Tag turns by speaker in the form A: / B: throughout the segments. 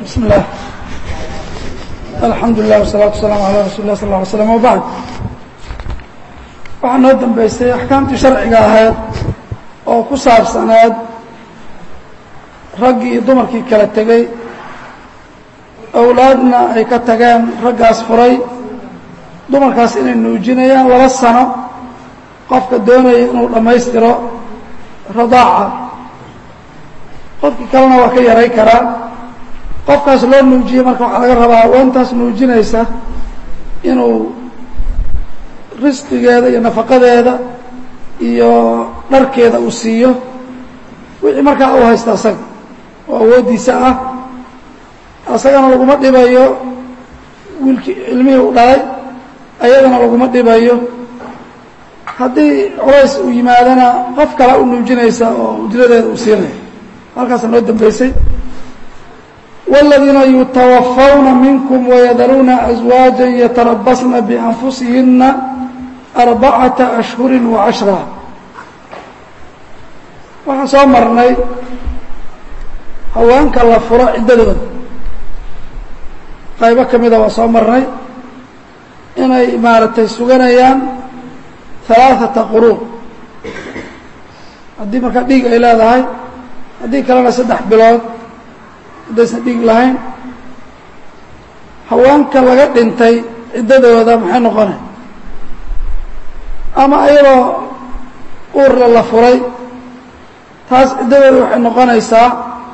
A: بسم الله الحمد لله والصلاة والسلام على رsuل الlah صلى اه علي sلم وبعد waxaa noo dambeysay axkaamtii sharciga ahayd oo ku saabsaneed raggii iyo dumarkii kala tegey awlaadna ay ka tageen raggaas furay dumarkaas inay nuujinayaan laba sano qofka doonaya inuu dhammaystiro radaaca qofkii kalena waa ka yaray karaa qofkaas loo nuujiye marka waxaa laga rabaa haweentaas nuujinaysa inuu risqigeeda iyo nafaqadeeda iyo dharkeeda uu siiyo wixii markaa uu haysta asaga oo awooddiisa ah asagana laguma dhibayo wiilkii ilmihii u dhalay ayadana laguma dhibayo haddii culays uu yimaadana qof kale u nuujinaysa oo ujradeeda uu siinaya halkaasa noo dambeysay والذiina yتوفوna miنكم ويdruuna أزواaجا يترabصna بأنfusihina أربacaةa أشهuر وعaشhرa waxaan soo marnay haweenka la furo ciddadooda qaybo ka mida waa soo marnay inay maaragtay suganayaan ثaلaaثaةa qurun haddii markaa dhiig ay leedahay haddii kalena saddex bilood haddaysan dhiig lahayn haweenka laga dhintay ciddadooda maxay noqonay ama iyadoo uurle la furay taas ciddadooda waxay noqonaysaa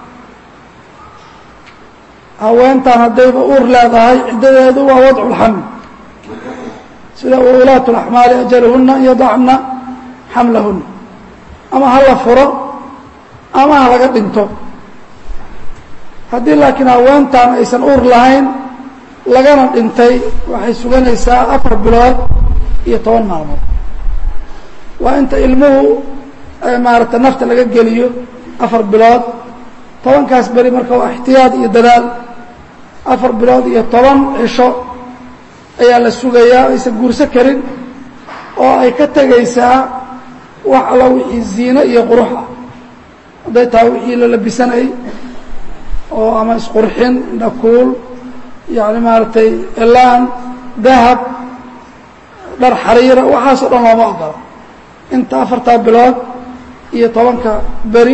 A: haweentan haddayba uur leedahay ciddadeedu waa wadcu lxaml sida ulaat اlaxmaali ajaluhuna yadacna xamlahuna ama ha la furo ama ha laga dhinto haddii laakiin haweentan aysan uur lahayn lagana dhintay waxay suganaysaa afar bilood iyo toban maalmood waa inta ilmuhu maarata nafta laga geliyo afar bilood tobankaas beri marka waa ixtiyaad iyo dadaal afar bilood iyo toban cisho ayaa la sugayaa aysan guurso karin oo ay ka tegaysaa wax alla wixii ziino iyo qurux ah hadday tahay wixii la labisanayy oo ama isqurxin indhakuul yani maaragtay elaan dahab dhar xariira waxaasoo dhan looma ogola inta afartaa bilood iyo tobanka beri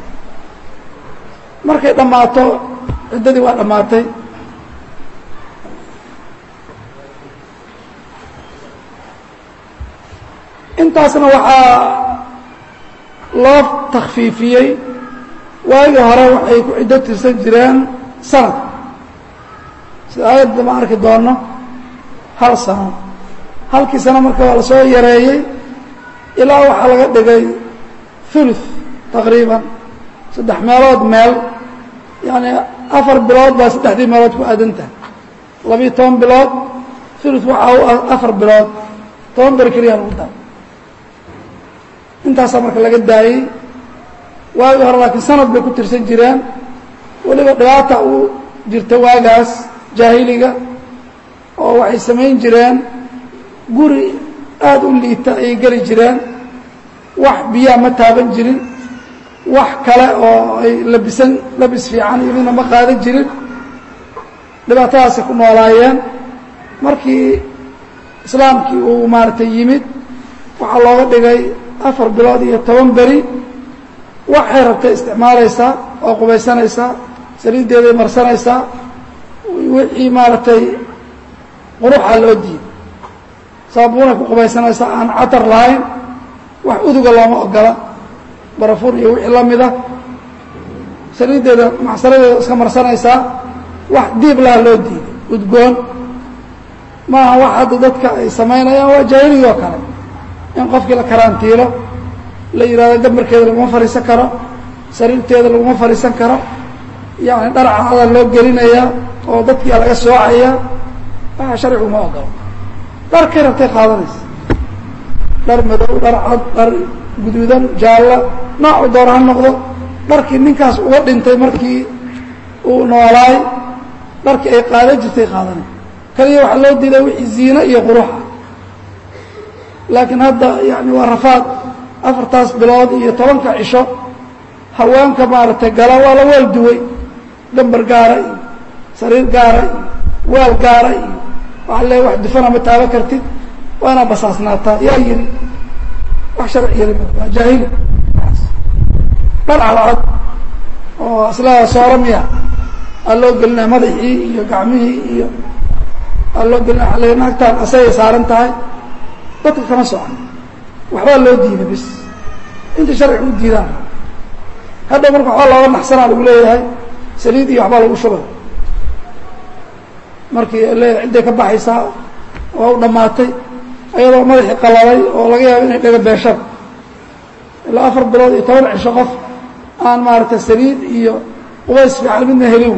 A: markay dhammaato ciddadii waa dhammaatay intaasna waxaa loo takfiifiyey waagii hore waxay ku ciddo tirsan jireen sanad sida aayadda ma arki doono hal sano halkii sano marka waa la soo yareeyey ilaa waxaa laga dhigay thuluth taqriiban saddex meelood meel yacni afar bilood baa saddexdii meelood ku aadantahay labiiyo toban bilood thuluth waxaa u ah afar bilood toban beri keliya lagu daray intaasaa marka laga daayey waagii hore laakiin sanad bay ku tirsan jireen weliba dhibaata uu jirta waagaas jaahiliga oo waxay samayn jireen guri aada u liita ayay geli jireen wax biyaa ma taaban jirin wax kale oo ay labisan labis fiican iyo midna ma qaadan jirin dhibaatadaasay ku noolaayeen markii islaamkii uu maaragtay yimid waxaa looga dhigay afar bilood iyo toban beri waxay rabtay isticmaalaysaa oo qubaysanaysaa saliiddeeday marsanaysaa wixii maaragtay quruxa loo diiday saabuunay ku qubaysanaysaa aan catar lahayn wax uduga looma ogola barafuur iyo wixii la mida saliiddeeda macsaradeeda iska marsanaysaa wax diib laha loo diiday udgoon maaha wax hadda dadka ay samaynayaan waa jaahiligi oo kale in qofkii la karaantiilo la yidhahdo gabarkeeda laguma fadhiisan karo sariirteeda laguma fadhiisan karo yacni dhar cacada loo gelinayaa oo dadkia laga soocaya waxa sharcigu ma ogolo dharkay rabtay qaadanaysa dhar madow dhar cad dhar guduudan jaallo noocu doona ha noqdo dharkii ninkaas uga dhintay markii uu noolaay dharkii ay qaadan jirtay qaadanay kaliya waxaa loo diidaa wixii ziino iyo quruxa laakiin hadda yani waa rafaad afartaas bilood iyo tobanka cisho haweenka maaragtay gala waa la weel duway gambar gaara iyo sariir gaara iyo waal gaara iyo waxa le wax dufana ma taaba kartid waa inaad basaasnaataa yaa yiri wax sharci yiri waa jaahili dhar cadcad oo islaa soora miya aa loo gelinaya madaxii iyo gacmihii iyo aa loo gelinaya ale naagtaan asagay saaran tahay dadka kama socon waxbaa loo diiday bis inta sharciga u diidaan hadhow marka waxbaa looga naxsanaa lagu leeyahay saliid iyo waxbaa lagu shubay markii leeyahay cidday ka baxaysaa waa u dhammaatay ayadoo madaxii qalalay oo laga yaabo inay dhaga beeshaan ilaa afar bilood iyo toban cisho qof aan maaragtay saliid iyo qubays fiican midna helin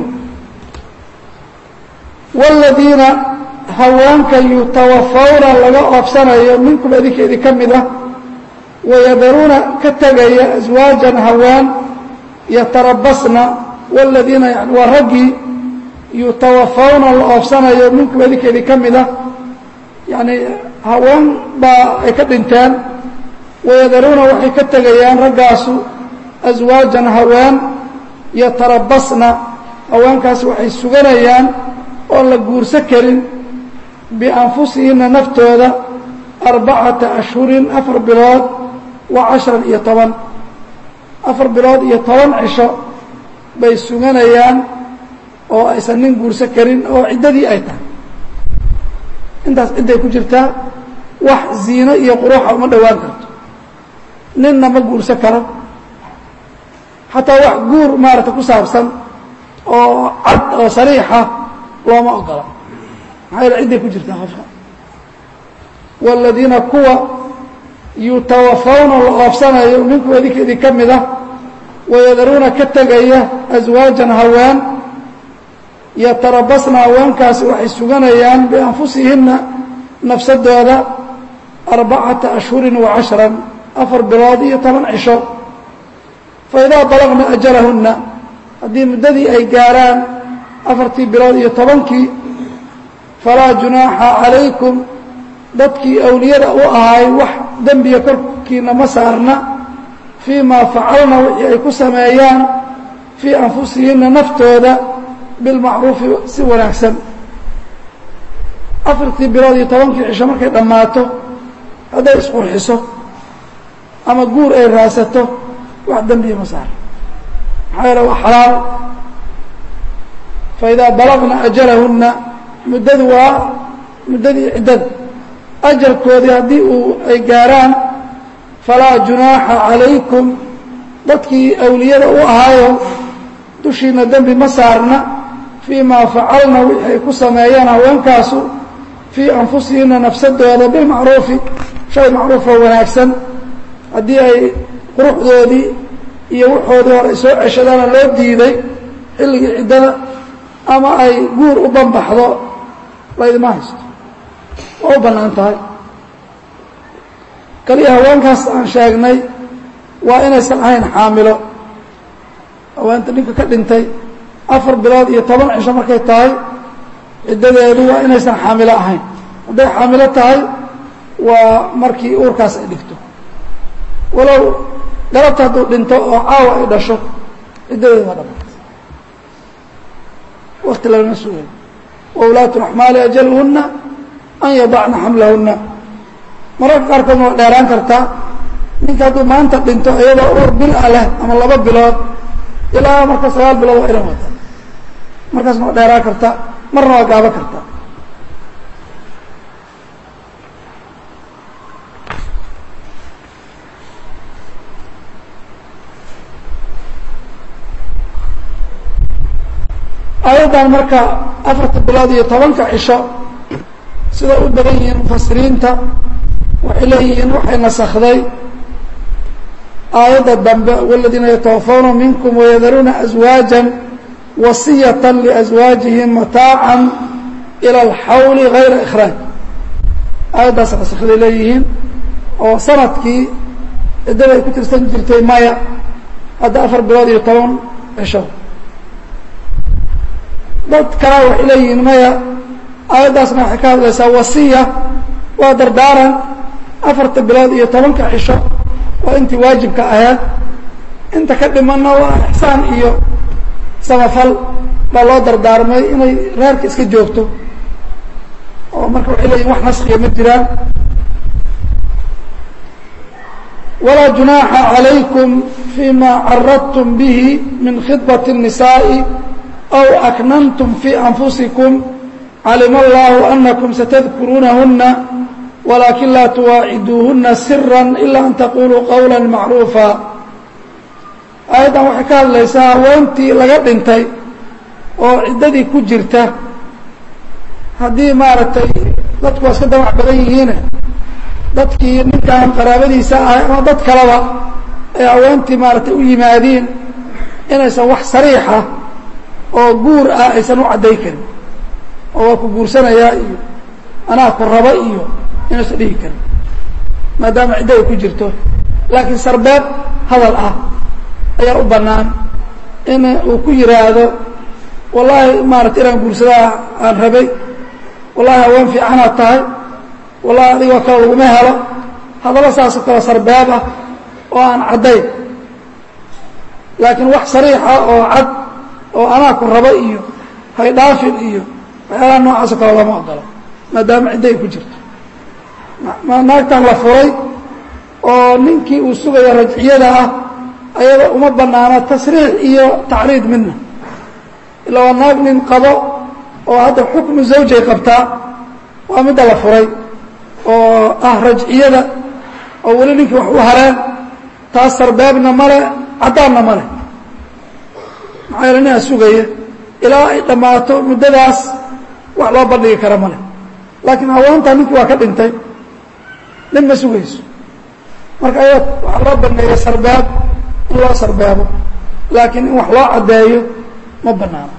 A: wاladiina haweenka yutawafawna laga oobsanayo minkum idinka idin ka mid ah wayadaruuna ka tegaya aswaajan hawaan yatarabasna wاladiina yani waa raggii yutawafawna la oobsanayo minkum idinka idin ka mid ah yani haween baa ay ka dhinteen wayadaruuna waxay ka tegayaan raggaasu aswaajan haween yatarabasna haweenkaasi waxay suganayaan oon la guurso karin bianfusihinna naftooda arbacata ashhurin afar bilood wa cashran iyo toban afar bilood iyo toban cisho bay suganayaan oo aysan nin guurso karin oo ciddadii ay tahay intaas cidday ku jirtaa wax ziino iyo quruuxa uma dhowaan karto ninna ma guurso karo xataa wax guur maaragta ku saabsan oo cad oo sariixa looma ogola maxaa yaele cidday ku jirtaa qofka waaladiina kuwa yutawafawna la oobsanayo minkum idinka idin ka mid ah wayadaruuna ka tegaya aswaajan haween yatarabasna haweenkaasi waxay suganayaan bianfusihinna nafsadooda arbacata ashhurin wa cashran afar bilood iyo toban cisho faidaa balagna ajalahunna haddii muddadii ay gaaraan afartii bilood iyo tobankii falaa junaaxa calaykum dadkii awliyada u ahaay wax dembiga korkiina ma saarna fii maa facalna wixii ay ku sameeyaan fii anfusihinna naftooda bilmacruufi si wanaagsan afartii bilood iyo tobankii cisho markay dhammaato hadday isqurxiso ama guur ay raasato wax dembiya ma saarna maxaa yeele waa xalaal faidaa balagna ajalahunna muddadu waa muddadii ciddada ajalkoodii haddii uu ay gaaraan falaa junaaxa calaykum dadkii awliyada u ahaayo dushiina dembi ma saarna fii maa facalna wixii ay ku sameeyaan haweenkaasu fii anfusihinna nafsadooda bilmacruufi shay macruufoo wanaagsan haddii ay quruxdoodii iyo waxoodii hore ay soo ceshadaana loo diiday xilligii ciddada ama ay guur u banbaxdo laydima haysto waa u bannaan tahay kaliya haweenkaas aan sheegnay waa inaysan ahayn xaamilo haweenta ninka ka dhintay afar bilood iyo toban cisho markay tahay ciddadeedu waa inaysan xaamilo ahayn hadday xaamilo tahay waa markii uurkaas ay dhigto walow galabta hadduu dhinto oo caawa ay dhasho ciddadeedu waa dhamaatay wakti lalama sugay waulaatu laxmaali ajaluhunna an yadacna xamlahunna mararka qaarkoodna waa dheeraan kartaa ninka hadduu maanta dhinto iyadoo uur bil a leh ama laba bilood ilaa marka sagaal bilood waa inan wata markaasna waa dheeraan kartaa marna waa gaabo kartaa aayaddan marka afarta bilood iyo tobanka cisho sida u badan yihiin mufasiriinta waxay leeyihiin waxay nasakday aayadda dambe waladiina yatawafawna minkum wayadaruuna aswaajan wasiyata liaswaajihim mataacan ila alxawli gayra ikhraaj aayaddaas nasakday leeyihiin oo sanadkii ciddada ay ku tirsan jirtay maya hadda afar bilood iyo toban cisho dad kalaa waxay leeyihiin maya aayaddaasna waxay ka hadlaysaa wasiya waa dardaaran afarta bilood iyo tobanka cisho waa intii waajibka ahayd inta ka dhimanna waa ixsaan iyo samafal baa loo dardaarmay inay reerka iska joogto oo marka waxay leeyihin wax naskiya ma jiraan walaa junaaxa calaykum fima caradtum bihi min khidbat الnisaaءi aw aknantum fi anfusikum calima allahu anakum satadkuruunahuna walakin laa tuwaaciduuhuna sira ila an taquluu qawla macruufa aayaddan waxay ka hadlaysaa haweentii laga dhintay oo ciddadii ku jirta haddii maaragtay dadku waa iska damac badan yihiine dadkii ninkan qaraabadiisa ahay ama dad kaleba ay haweentii maaragtay u yimaadiin inaysan wax sariixa oo guur ah aysan u cadday karin oo waa ku guursanayaa iyo anaa ku raba iyo inaysan dhihi karin maadaama ciddo ay ku jirto laakiin sarbeeb hadal ah ayaa u bannaan in uu ku yidhaahdo wallaahi maaragtay inaan guursadaa aan rabay wallahi haween fiicanaad tahay wallahi adigoo kale laguma helo hadallo saasoo kale sarbeeb ah oo aan caddayn laakiin wax sariixa oo cad oo anaa ku raba iyo haydhaafin iyo waxyaalaha noocaasoo kale lama ogolo maadaama ciddo ay ku jirto naagtan la furay oo ninkii uu sugayo rajciyada ah ayada uma banaana tasriix iyo tacriid midna ilaa waa naag nin qabo oo hadda xukmu zawjay qabtaa waa midda la furay oo ah rajciyada oo weli ninkii wax u hareen taas sarbeebna male caddaanna male maxaa yeele ninaa sugaya ilaa ay dhammaato muddadaas wax loo bandhigi kara male laakiin haweentaa ninkii waa ka dhintay nin ma sugayso marka ayada waxaa loo baneeya sarbeeb in loo sarbeebo laakiin in wax loo caddeeyo ma banaano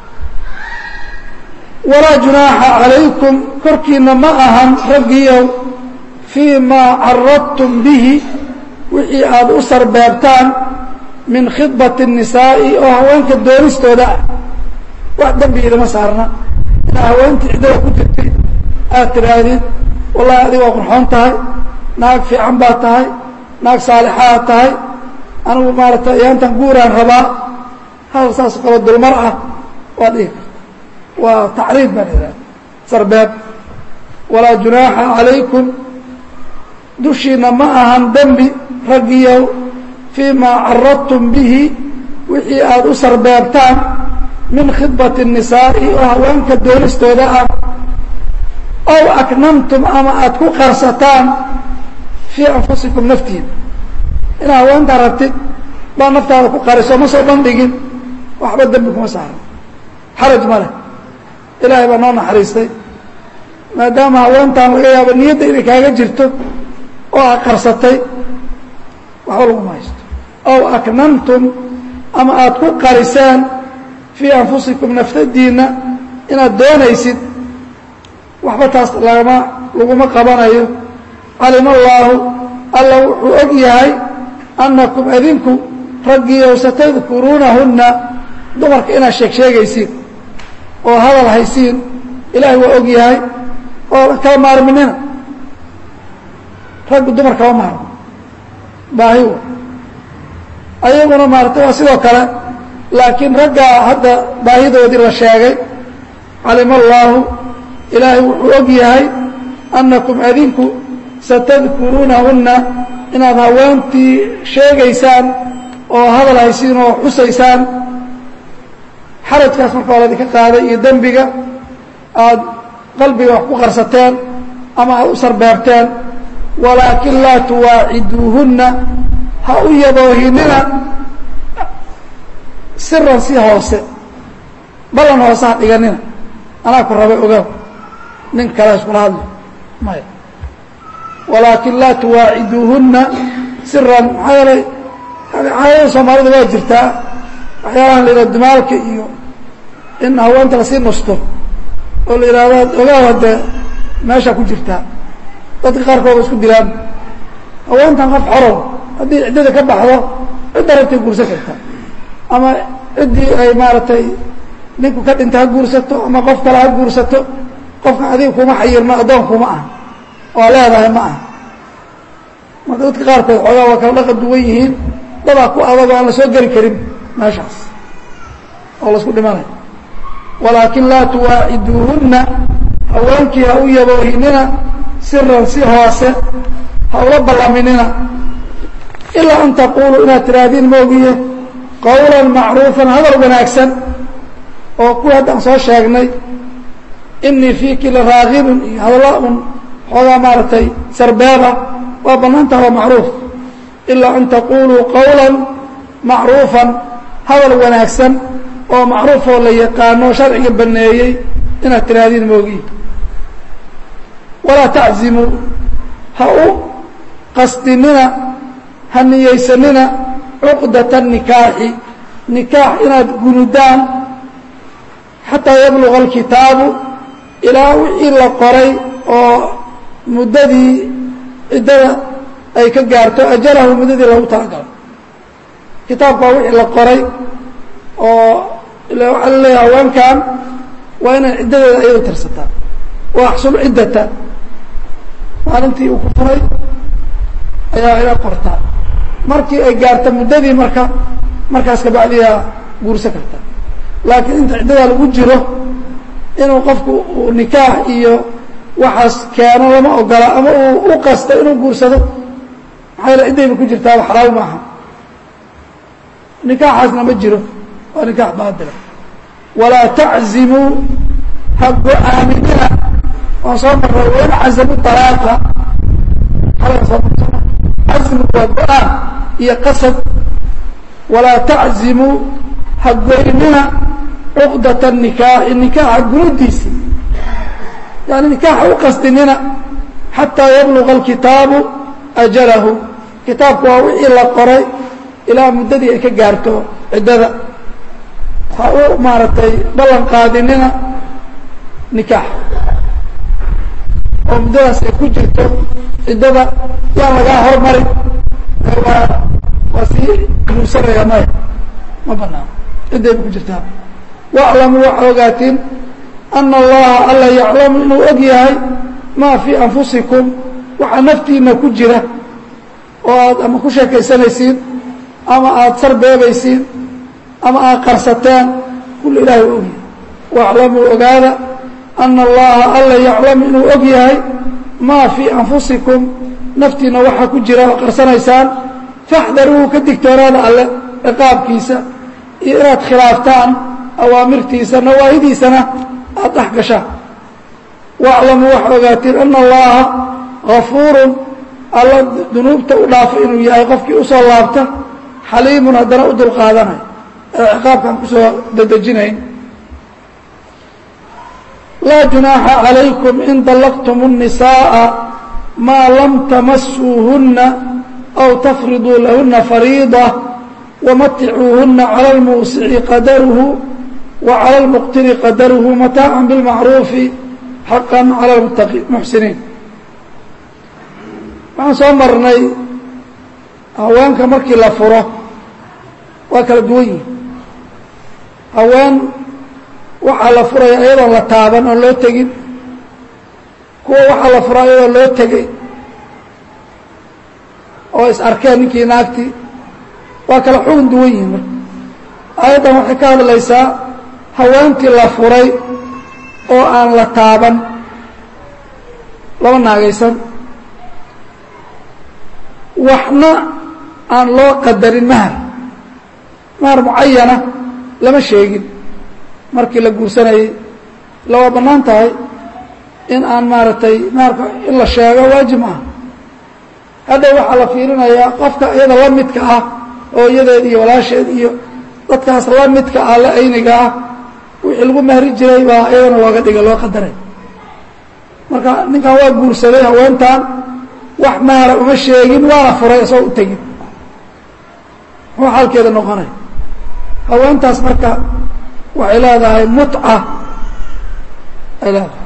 A: walaa junaaxa calaykum korkiina ma ahan raggiyow fii maa caradtum bihi wixii aada u sarbeebtaan min khidbati الnisaa'i oo haweenka doonistooda ah wax dembigiidama saarna inaa haweentii ciddada ku jirtay aad tidhaahdid wallahi adig waa qurxoon tahay naag fiican baad tahay naag saalixaad tahay anigu maaragtay ayaantan guuraan rabaa hadal saasoo kale dulmar ah waa dhihi karta waa tacriid baan idhaha sarbeeb walaa junaaxa calaykum dushiina ma ahan dembi raggiyow fii maa caradtum bihi wixii aada u sarbeebtaan min khidbati الnisaa'i oo haweenka doonistooda ah ow aknantum ama aada ku qarsataan fii anfusikum naftiina inaad haweentaa rabtid baa naftaada ku qariso ma soo bandhigin waxba dembi kuma saaran xaraj ma leh ilaahay baa noo naxariistay maadaama haweentaan laga yaabo niyadda inay kaaga jirto oo aad qarsatay waxba laguma haysto ow aknantum ama aada ku qarisaan fii anfusikum naftadiinna inaad doonaysid waxba taas lagama laguma qabanayo calima allaahu alla wuxuu og yahay annakum adinku raggiiyow satadkuruunahunna dumarka inaad sheeg sheegaysiin oo hadal haysiin ilaahay waa og yahay oo kala maarminina raggu dumar kama maarmo baahi wa ayaguna maaragtay waa sidoo kale laakiin raggaa hadda baahidoodii la sheegay calima allaahu ilaahay wuxuu og yahay annakum adinku satadkuruunahunna inaad haweentii sheegaysaan oo hadal haysiin oo xusaysaan xarajkaas marka waa laydinka qaaday iyo dembiga aada qalbiga wax ku qarsateen ama aada u sarbeebteen walaakin laa tuwaaciduuhunna ha u yaboohinina siran si hoose ballan hoose ha dhiganina anaa ku rabay ogaaw nin kale iskula hadli maya walaakin laa tuwaaciduuhunna siran maxaa yeelay caadada soomaalida waa jirtaa waxyaalahan la yidhahdo dumaalka iyo in haweenta lasii nusto oo la yidhahdo ogaaw haddee meeshaa ku jirtaa dadka qaarkooda isku dilaan haweentan qof xorow haddii ciddada ka baxdo cidda rabtay guursan karta ama ciddii ay maaragtay ninku ka dhinta ha guursato ama qof kale ha guursato qofka adiga kuma xayirno addoon kuma ah oo leedahay ma ah marka dadka qaarkood xoogaa waa kala dhaqan duwan yihiin dadaa ku adag oo aan la soo geli karin meeshaas oo laisku dhimanayo walaakin laa tuwaaciduuhunna haweenkii ha u yaboohinina siran si hoose ha ula ballaminina ilaa an taquuluu inaad tidhaahdiin moogiye qowlan macruufan hadal wanaagsan oo kuwii haddaan soo sheegnay inii fiiki la raagibun iyo hadalla un xoogaa maaragtay sarbeeba waa bannaantaha waa macruuf ilaa an taquuluu qowlan macruufan hadal wanaagsan oo macruufoo la yaqaano sharciga baneeyey inaad tidhaahdiin moogiye walaa taczimuu ha u qasdinina ha niyeysanina cuqdata nikaaxi nikaax inaad gunudaan xataa yabluga alkitaabu ilaa wixii la qoray oo muddadii ciddada ay ka gaarto ajalahu muddadii lagu talagalo kitaabka waa wixii la qoray oo waxaa la leeyahay haweenkan waa inay ciddadeeda iyadu tirsataa wa axsul ciddata maalintii uu ku furay ayaa ila qortaa markii ay gaarta muddadii marka markaas kabacdiyaa guursan karta laakiin inta ciddadaa lagu jiro inuu qofku uu nikaax iyo waxaas keeno lama ogola ama uu u qasto inuu guursado maxaa yaele ciddayba ku jirtaaba xalaal maaha nikaaxaasna ma jiro waa nikaax baatila walaa taczimuu ha go-aaminina waan soo marray wain cazamu alaaqa xalan soo martana cazmu waa go-aan iyo qasad walaa taczimuu ha goynina cuqdata nikaaxi nikaaxa gunudiisi yani nikaaxa u qasdinina xataa yabluga alkitaabu ajalahu kitaabku waa wixii la qoray ilaa muddadii ay ka gaarto ciddada ha u maaragtay ballan qaadinina nikaax oo muddadaas ay ku jirto ciddada yaan lagaa hormari waa waa sii guursanaya maya ma banaano cidday ba ku jirtaa waaclamuu waxaa ogaatiin ana allaha alla yaclamu inuu og yahay maa fii anfusikum waxaa naftiina ku jira oo aad ama ku sheekaysanaysiin ama aada sarbeebaysiin ama aad qarsateen kulli ilahay waa ogyahay waaclamuu ogaada ana allaha alla yaclamu inuu og yahay maa fii anfusikum naftiina waxaa ku jira oo qarsanaysaan faxdaruuhu ka digtoonaada alle ciqaabkiisa iyo inaad khilaaftaan awaamirtiisa nawaahidiisana aada dhex gashaan waaclamuu waxaa ogaatiin ana allaha gafuurun alla dunuubta u dhaafa inuu yahay qofkii usoo laabta xaliimun haddana u dulqaadanay ee ciqaabkaan kusoo dedejinayn laa junaaxa calaykum in dallaqtum الnisaaءa maa lam tamasuuhuna aw tafriduu lahuna fariida wamaticuuhuna calى اlmuusici qadaruhu wa calى اlmuqtiri qadaruhu mataaca biاlmacruufi xaqa calى muxsiniin waxaan soo marnay haweenka markii la furo waa kala duwan yihin haween waxaa la furaya iyadoon la taaban oon loo tegin kuwa waxaa la furaa iyadoo loo tegay oo is arkeen ninkii naagtii waa kala xugun duwan yihin marka aayaddan waxay ka hadlaysaa haweentii la furay oo aan la taaban laba naagaysan waxna aan loo qadarin mahar mahar mucayana lama sheegin markii la guursanayey lawaa bannaan tahay in aan maaragtay maharka in la sheego waajib maaha hadda waxaa la fiirinayaa qofka iyada la midka ah oo iyadeed iyo walaasheed iyo dadkaas la midka ah la ayniga ah wixii lagu mahri jiray baa iyadana looga dhiga loo qadaray marka ninkan waa guursaday haweentan wax mahara uma sheegin waana furay isagoo u tegin muxuu xaalkeeda noqonay haweentaas marka waxay leedahay mutca ay leedahay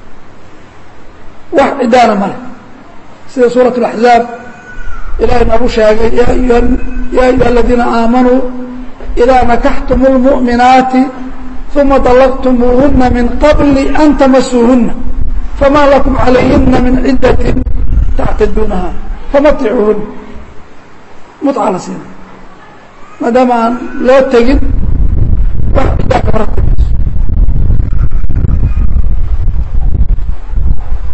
A: wax cidaana male sida suuraة الأحزاab ilahay noogu sheegay ya ayuha الadiina aamanuu إidaa nakaxtum الmuؤminaati ثuma طلqtmuuhuna min qabli an tamasuuhuna fama lakum عalayhina min cidaة tactaduunaha famaticuuhuna muطca la siina maadaama aan loo tegin wax cidaa kamaratamayso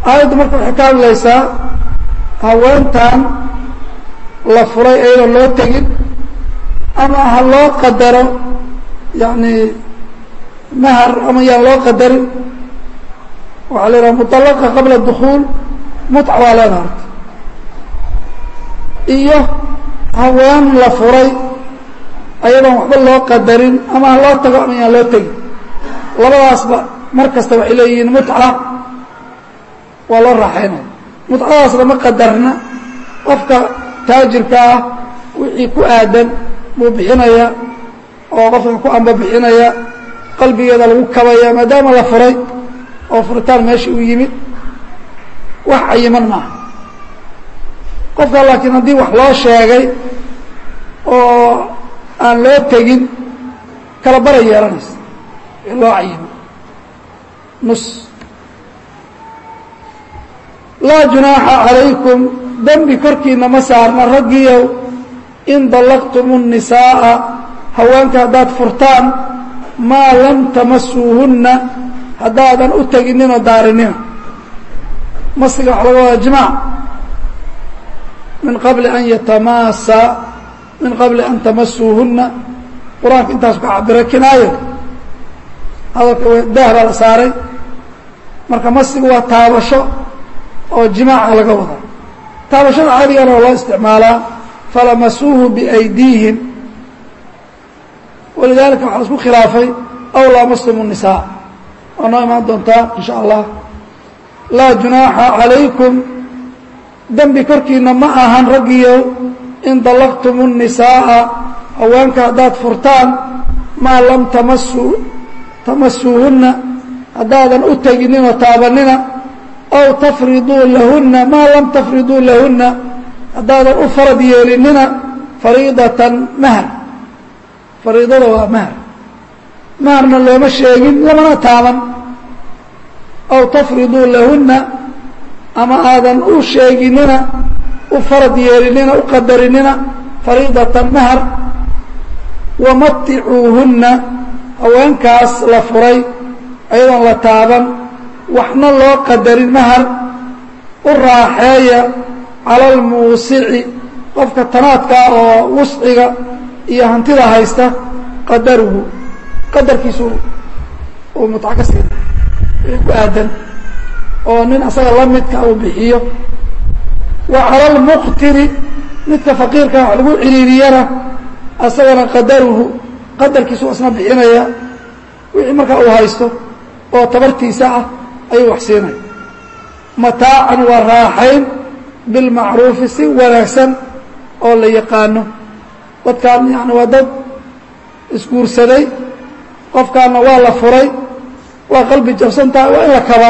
A: aayaddu marka waxay ka hadlaysaa haweentan la furay ayadoo loo tegin ama ha loo qadaro yacni mahar ama yaan loo qadarin waxaa la yidhaha mutalaqa qabla dukuul mutca waa leedaha horta iyo haween la furay ayadoon waxba loo qadarin ama ha loo tago ama yaan loo tegin labadaasba mar kasta waxay leeyihiin mutca waa loo raaxaynaya mutcadaas lama qadarna qofka taajirka ah wixii ku aadan buu bixinaya oo qofka ku amba bixinaya qalbigeeda lagu kabaya maadaama la furay oo furitaan meesha u yimid wax cayiman maaha qofka laakiin haddii wax loo sheegay oo aan loo tegin kala bara yeelanaysa loo cayimo nus laa junaaxa calaykum dembi korkiina ma saarna raggiyow in dallaqtum الnisaaءa haweenka haddaad furtaan maa lam tamasuuhunna haddaadan u tegininoo daarinina masiga waxa laga wadaa jimaac min qabli an yatamaasa min qabli an tamasuuhunna qur-aanka intaasu ka cabira kinaayo hadalka daah baa la saaray marka masigu waa taabasho oo jimaaca laga wadaa taabashada cadigana waa loo isticmaalaa falamasuuhu biaydiihim walidaalika waxaa la isku khilaafay aw laamastum الnisaa waa noo imaan doontaa in sha allah laa junaaxa calaykum dembi korkiina ma ahan raggiyow in dallaqtum الnisaaءa haweenka haddaad furtaan maa lam tamasuu tamasuuhunna haddaadan u tegininoo taabanina aw tafriduu lahunna maa lam tafriduu lahunna haddaadan u farad yeelinina fariidatan mahar fariidada waa mahar maharna looma sheegin lamana taaban aw tafriduu lahunna ama aadan u sheeginina u farad yeelinina u qadarinina fariidatan mahar wamaticuuhunna haweenkaas la furay ayadoon la taaban waxna loo qadarin mahar u raaxeeya cala almuusici qofka tanaadkaa oo wusciga iyo hantida haysta qadaruhu qadarkiisu uu mutco ka siina ku aadan oo nin asaga la midka uu bixiyo wa cala almuqtiri midka faqiirka wax lagu ciriiriyana asagana qadaruhu qadarkiisu isna bixinaya wixii markaa uu haysto oo tabartiisa ah ayuu wax siinaya mataacan waa raaxayn bilmacruufi si wanaagsan oo la yaqaano dadkaan yani waa dad isguursaday qofkaana waa la furay waa qalbi jabsan tahay waa in la kabaa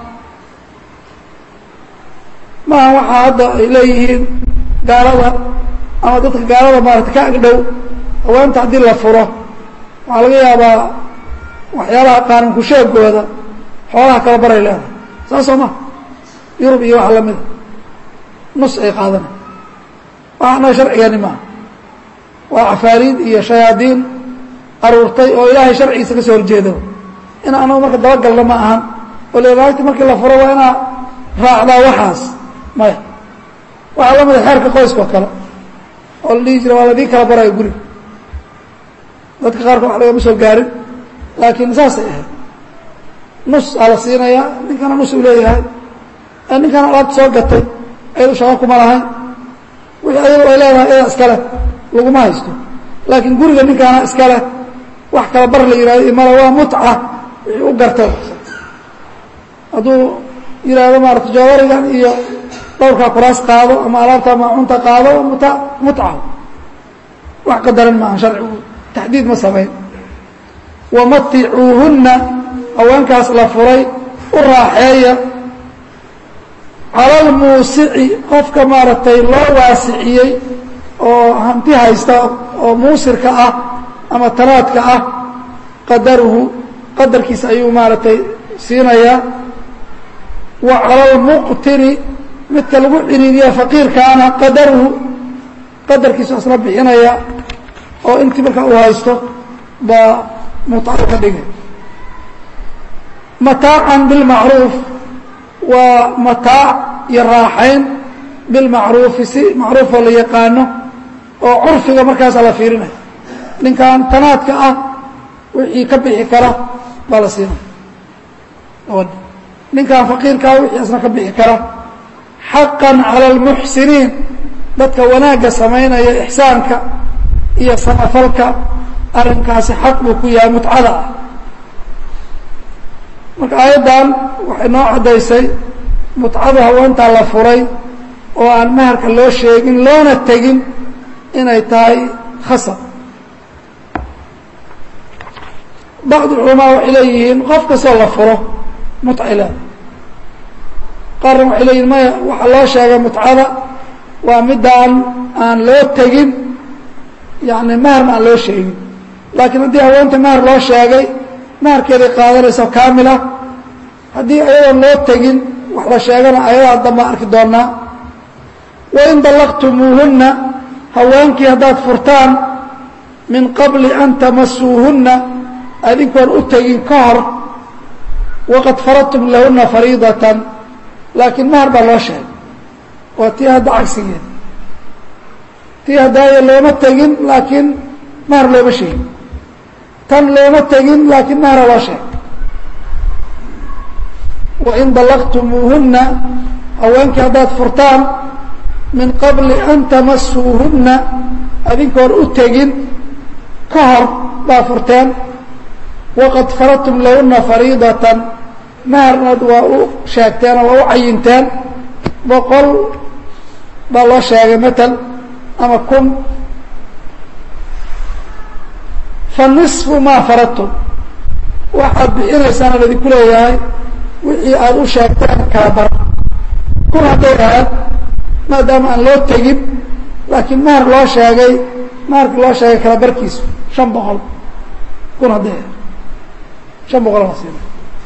A: maaha waxaa hadda ay leeyihiin gaalada ama dadka gaalada maarata ka agdhow haweenta haddii la furo waxaa laga yaabaa waxyaalaha qaanunku sheegooda xoolaha kala baray leedahay saas soo ma yurub iyo waxa lamida nus ay qaadanay waxaana sharcigani maaha waa cafaariid iyo shayaadiin aruurtay oo ilaahay sharcigiisa ka soo horjeedo in anagu marka dabagalna ma ahan oo lenaagti markii la furo waa inaa raacdaa waxaas maya waxaa la mida xeerka qoyska oo kale oo la dhihi jira waa ladii kala barayo guriga dadka qaarkood wax lagama soo gaarin laakiin saasay ahayd nus aa la siinayaa ninkana nus uu leeyahay ninkana alaabta soo gatay ayadu shaqo kuma lahayn wixii ayadu ay leedahay iyadaa iskale laguma haysto laakiin guriga ninkaana iskale wax kala bar la yihahdo imala waa mutca wixii u gartay hadduu yihahdo maarata jawarigan iyo dhowrkaa kuraas qaado ama alaabta maacunta qaado muta mutca wax qadaran maaha sharcigu taxdiid ma samayn wamaticuuhunna haweenkaas la furay u raaxeeya cala almuusici qofka maaragtay loo waasiciyey oo hanti haysta oo muusirka ah ama tanaadka ah qadaruhu qadarkiisa ayuu maaragtay siinayaa wa cala almuqtiri midka lagu ciriiriya faqiirkaana qadaruhu qadarkiisu asna bixinaya oo intii markaa uu haysto baa mutco ka dhigay mataacan bilmacruuf waa mataac iyo raaxayn bilmacruufi si macruufoo la yaqaano oo curfiga markaasa la fiirinaya ninkan tanaadka ah wixii ka bixi kara baa la siinaya gabadha ninkan faqiirkaa wixii asna ka bixi kara xaqan cala almuxsiniin dadka wanaagga samaynaya ixsaanka iyo samafalka arrinkaasi xaq buu ku yahay mutcada ah marka aayaddan waxay noo caddaysay mutcada haweentaa la furay oo aan maharka loo sheegin loona tegin inay tahay khasab bacd culamaa waxay leeyihiin qof kastoo la furo mutcila qaarna waxay leeyihin maya waxaa loo sheegay mutcada waa midaan aan loo tegin yani maharna aan loo sheegin laakiin haddii haweenta mahar loo sheegay maharkeeday qaadanaysa kaamila haddii ayadoon loo tegin wax la sheegana ayadaha dambaan arki doonaa wain dallaqtumuuhunna haweenkii haddaad furtaan min qabli an tamasuuhunna adinkoon u tegin ka hor waqad faradtum lahunna fariidatan laakiin mahar baa loo sheegay waa tii hadda cagsigeed tii haddaaya looma tegin laakiin mahar looma sheegin tan looma tegin laakiin mahara loo sheegay wain dallaqtumuuhunna haweenkii haddaad furtaan min qabli an tamasuuhunna adinkoon u tegin ka hor baa furteen waqad faradtum lahunna fariidatan maharnaad waa u sheegteen oo waa u cayinteen boqol baa loo sheegay matal ama kun fa nisfu maa faradtum waxaad bixinaysaana ladinku leeyahay wixii aada u sheegteen kala bar kun hadday ahayd maadaama aan loo tegin laakiin mahar loo sheegay maharkii loo sheegay kala barkiisu shan boqol kun hadday ahayd shan boqol la siina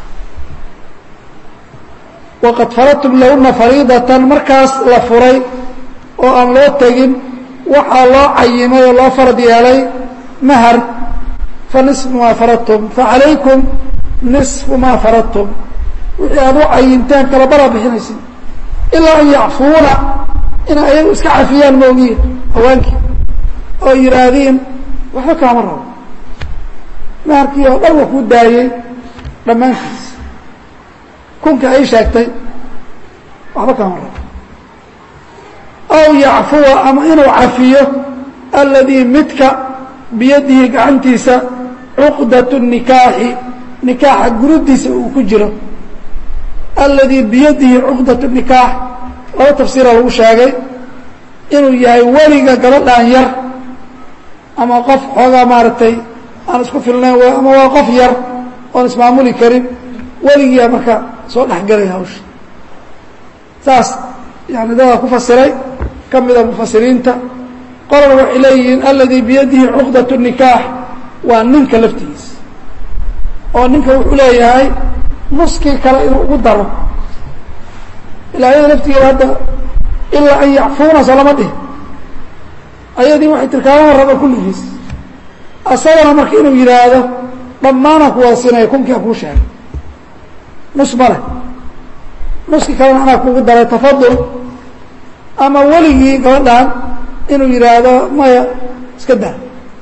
A: waqad faradtum lahuna fariidatan markaas la furay oo aan loo tegin waxaa loo cayimay oo loo farad yeelay mahar fa nisfu maa faradtum facalaykum nisfu maa faradtum wixii aad u cayinteen kala baraa bixinaysin ilaa an yacfuuna inay ayagu iska cafiyaan moogiin hawaankii oo yidhaahdiin waxba kaama rabo maharkii oo dhan wa kuu daayey dhammaantiis kunka ay sheegtay waxba kaama rabo aw yacfuwa ama inuu cafiyo alladii midka biyadihi gacantiisa cuqdat nikaaxi nikaaxa gurudiisa uu ku jiro alladii biyadihi cuqdat nikaax laba tafsiira lagu sheegay inuu yahay weliga gabadhaan yar ama qof xoogaa maaragtay aan isku filnayn ama waa qof yar oon ismaamuli karin weligiia marka soo dhexgelaya hawsha saas yani dadaa ku fasiray ka mida mufasiriinta qolana waxay leeyihiin alladii biyadihi cuqdat nikaax waa ninka laftigiisa oo ninka wuxuu leeyahay nuskii kale inuu ugu daro ilaa ayada laftigeeda hadda ilaa an yacfuuna soo lama dhihi ayadii waxay tirkaamama raba kulligiis asagana marka inuu yidhaahdo dhammaanaan ku wada siinaya kunkii a kuu sheegay nus ma leh nuskii kalena anaa kugu daray tafadul ama weligii gabadhan inuu yidhaahdo maya iska daa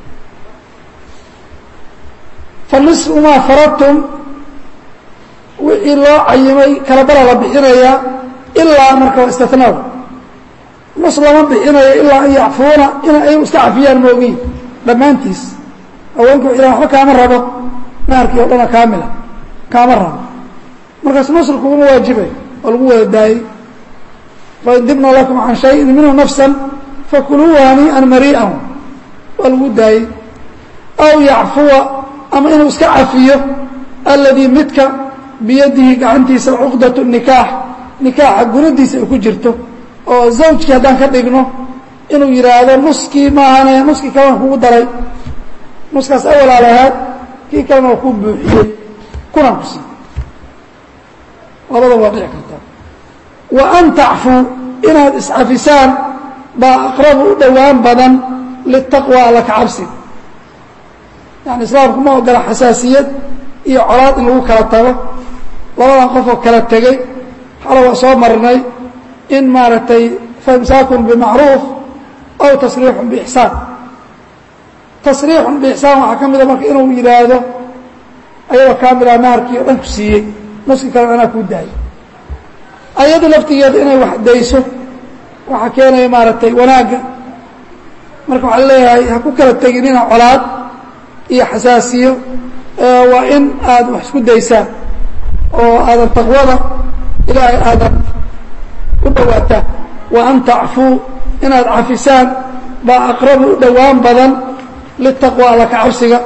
A: fa nisfu maa faradtum wixii loo cayimay kala bara la bixinayaa ilaa marka waa istinaada nus lama bixinayo ilaa an yacfuuna inay ayagu iska cafiyaan moogiin dhammaantiis haweenka wa ilah waxba kaama rabo maharkii oo dhana kaamila kaama rabo markaas nusr kuguma waajibay oo lagu wada daayey fain dibna lakum can shayin minhu nafsan fakuluuhu hanii'an marii'an waa lagu daayey aw yacfuwa ama inuu iska cafiyo alladii midka biyadihi gacantiisa cuqdat nikaax nikaaxa guradiisa ay ku jirto oo zawjkii haddaan ka dhigno inuu yidhaahdo nuskii maahane nuskii kalena kugu daray nuskaas awalaa lahaad kii kalena waa kuu buuxiyey kunaan ku siiy labada waa dhici kartaa wa an tacfuu inaad iscafisaan baa aqrabu u dhowaan badan litaqwa alla ka cabsi yani islaamku ma ogola xasaasiyad iyo colaad in lagu kala tago labadan qof oo kala tegey xalo waa soo marnay in maaragtay faimsaakun bimacruuf aw tasriixun biixsaan tasriixun biixsaan waxaa ka mida marka inuu yidhaahdo ayadoo kaamila naharkii o dhan ku siiyey nuski kalena anaa kuu daayay ayada laftigeeda inay wax dayso waxaa keenaya maaragtay wanaagga marka waxaa leeyahay ha ku kala teginina colaad iyo xasaasiyo waa in aad wax isku daysaan oo aadan taqwada ilaahay aadan u dhowaataan wa an tacfuu inaad cafisaan baa aqrabu u dhowaan badan litaqwa alla ka cabsiga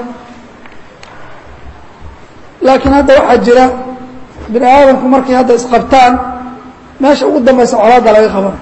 A: laakiin hadda waxaa jira bini aadamku markay hadda isqabtaan meesha ugu dambaysa colaadda laga qabanayo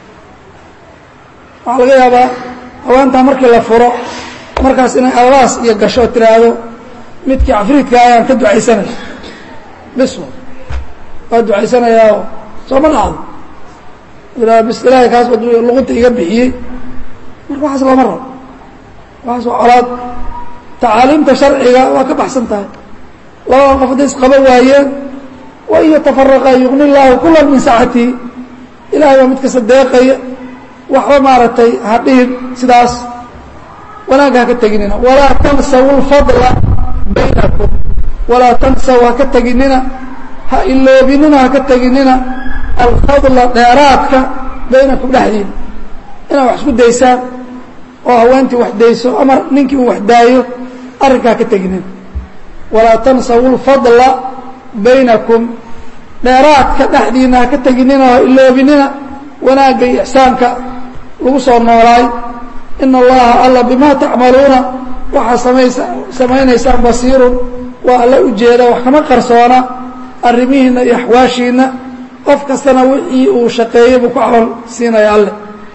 A: waxaa laga yaabaa haweentaa markii la furo markaas inay alalaas iyo gasho oo tiraahdo midkii cafriidka ayaan ka ducaysanaya bis waa ducaysanayaao sooma dhacdo aa bis ilaahay kaas luqunta iga bixiyey marka waxaas lama rabo waxaas waa colaad tacaaliimta sharciga waa ka baxsan tahay labadan qof hadday isqaba waayeen wa in yatafaraqa yugni llaahu kula min saacatihi ilahay baa mid kasta deeqaya waxba maaragtay ha dhihin sidaas wanaagga haka teginina walaa tansaw lfadla baynakum walaa tansaw haka teginina ha iloobinina haka teginina alfadla dheeraadka baynakum dhexdiina inaad wax isku daysaan oo haweentii wax dayso ama ninkii uu wax daayo arrinka haka teginina walaa tansaw lfadla baynakum dheeraadka dhexdiina haka teginina ha iloobinina wanaagga iyo ixsaanka lagu soo noolaay ina allaha alla bima tacmaluuna waxaa samaysa samaynaysaan basiirun waa alla ujeeda wax kama qarsoona arrimihiina iyo axwaashiina qof kastana wixii uu shaqeeyey buu ku camal siinaya alle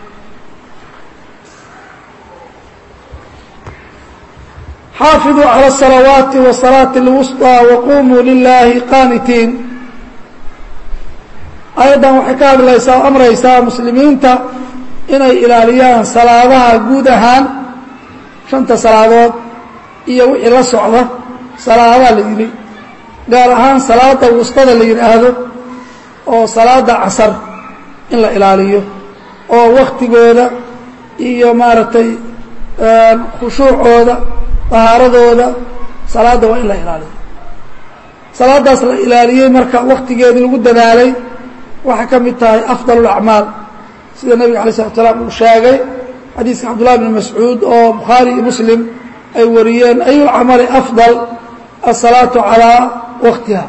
A: xaafiduu calى الصalawaati وصalaaةi اlwusطى waqumuu lilahi qaanitiin ayaddan waxay ka hadlaysaa o amraysaa muslimiinta inay ilaaliyaan salaadaha guud ahaan shanta salaadood iyo wixii la socda salaadaha la yidhi gaar ahaan salaada wustada la yidhaahdo oo salaada casar in la ilaaliyo oo waktigooda iyo maaragtay khushuucooda tahaaradooda salaadda waa in la ilaaliyo salaadaas la ilaaliyey marka waktigeedii lagu dadaalay waxay ka mid tahay afdal اlacmaal sida nebiga alay slat slaam uu sheegay xadiiska cabdullahi bn mascuud oo bukhaari iyo muslim ay wariyeen ayu lcamali afdal asalaatu calaa waktiha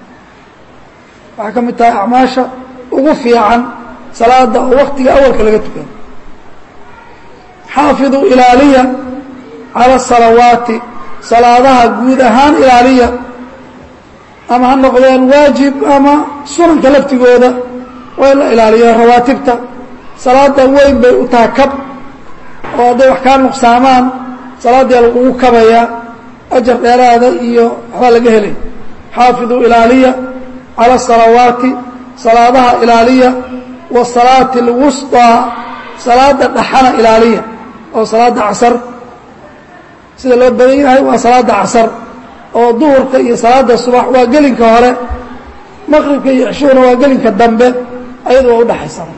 A: waxay ka mid tahay acmaasha ugu fiican salaada oo waktiga awalka laga tukado xaafiduu ilaaliya cala salawaati salaadaha guud ahaan ilaaliya ama ha noqdeen waajib ama sunanka laftigooda waa in la ilaaliyo rawaatibta salaada weyn bay u tahay kab oo hadday wax kaa nuqsaamaan salaaddiia lagugu kabayaa ajar dheeraada iyo waxbaa laga helay xaafiduu ilaaliya cala salawaati salaadaha ilaaliya wa salaati اlwusطىa salaada dhaxana ilaaliya oo salaada casar sida loo badan yahay waa salaada casar oo duhurka iyo salaada subax waa gelinka hore maqribka iyo cishuhuna waa gelinka dambe ayadu waa udhaxaysana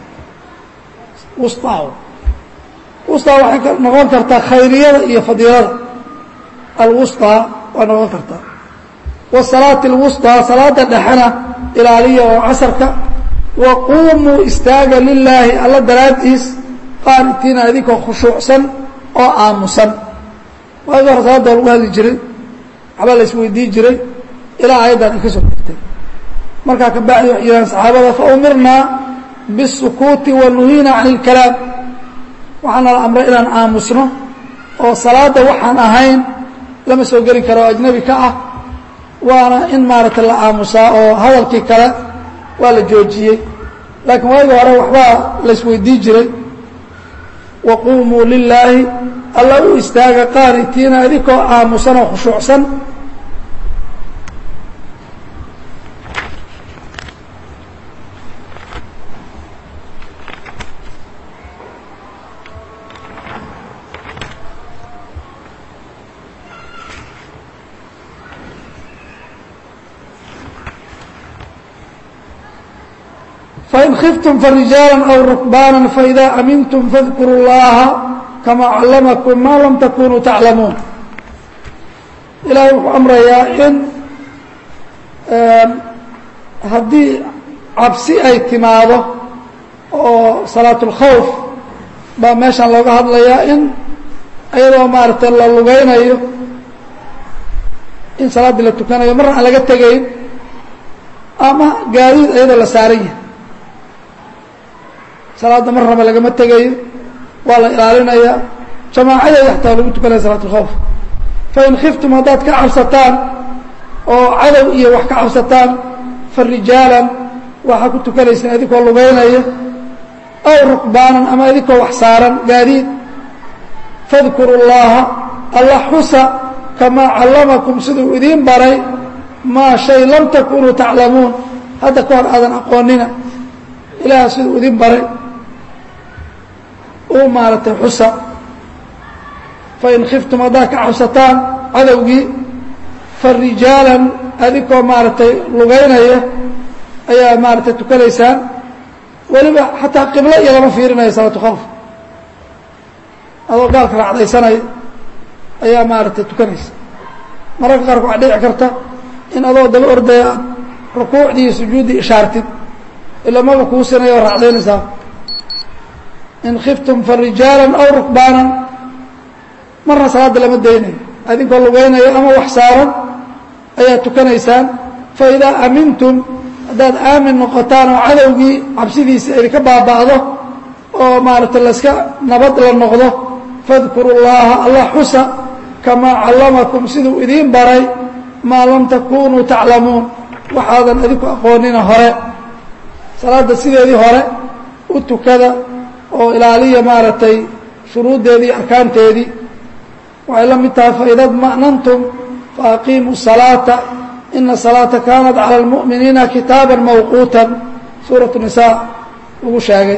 A: wusطaa wusطaa waxay noqon kartaa khayriyada iyo fadiilada alwusطaa waa noqon kartaa wasalaati اlwusطىa salaada dhexena ilaaliya oo casarka wa quumuu istaaga lilaahi alla daraaddiis qaanitiina idinkoo khushuucsan oo aamusan waagi hore salaada lagu hadli jiray waxbaa la isweydii jiray ilaa ayaddan ay ka soo degtay markaa ka bacdi waxay yidhahan saxaabada faumirnaa bالsukuuti wa nuhiina can اlkalaam waxaa nala amray inaan aamusno oo salaada waxaan ahayn lama soo geli karo oo ajnabi ka ah waana in maaragtay la aamusaa oo hadalkii kale waa la joojiyey laakiin waagii hore waxbaa la isweydii jiray waquumuu lilaahi alla u istaaga qaanitiina idinkoo aamusan oo khushuucsan fain khiftum farijaalan aw rukbaanan faidaa amintum fadkuru llaha kamaa callamakum maa lam takunuu taclamuun ilaahay wuxuu amrayaa in haddii cabsi ay timaado oo salaatulkhawf baa meeshan looga hadlayaa in iyadoo maaragtay la lugaynayo in salaaddii la tukanayo marna aan laga tegayn ama gaadiid iyadoo la saaran yahay salaadda marnaba lagama tegayo waa la ilaalinayaa jamaacadeeda xataa lagu tukanaya salaatulkhawf fain khiftum haddaad ka cabsataan oo cadow iyo wax ka cabsataan fa rijaalan waxaa ku tukanaysaan idinkoo lugaynaya aw rukbaanan ama idinkoo wax saaran gaadiid fadkuru llaha alla xusa kamaa callamakum siduu idiin baray maa shay lam takunuu taclamuun hadda ka hor aadan aqoonina ilaah siduu idin baray u maaragtay xusa fain khiftum haddaad ka cabsataan cadowgii fa rijaalan adinkoo maaragtay lugaynaya ayaa maaragtay tukanaysaan weliba xataa qiblo iyo lama fiirinayo salaatu khawf adoo gaalka raacdaysanaya ayaa maaragtay tukanaysa mararka qaarka waxaa dhici karta in adoo daba ordaya aad rukuucdii iyo sujuuddii ishaartid ila maba kuu sinaya oo raacdaynaysaa in khiftum fa rijaalan aw rukbaanan marna salaadda lama daynayo adinkoo lugeynaya ama wax saaran ayaad tukanaysaan fa idaa amintum haddaad aamin noqotaan oo cadowgii cabsidiisa idinka baaba'do oo maaragtay layska nabad la noqdo fadkuru llaha allah xusa kamaa callamakum siduu idiin baray maa lam takunuu taclamuun waxaadan idinku aqoonina hore salaadda sideedii hore u tukada oo ilaaliya maaragtay shuruuddeedii iyo arkaanteedii waxay la mid tahay faida dma'nantum faaqiimuu salaata ina salaata kaanat cala almu'miniina kitaaba mawquutan suuratu nisaa lagu sheegay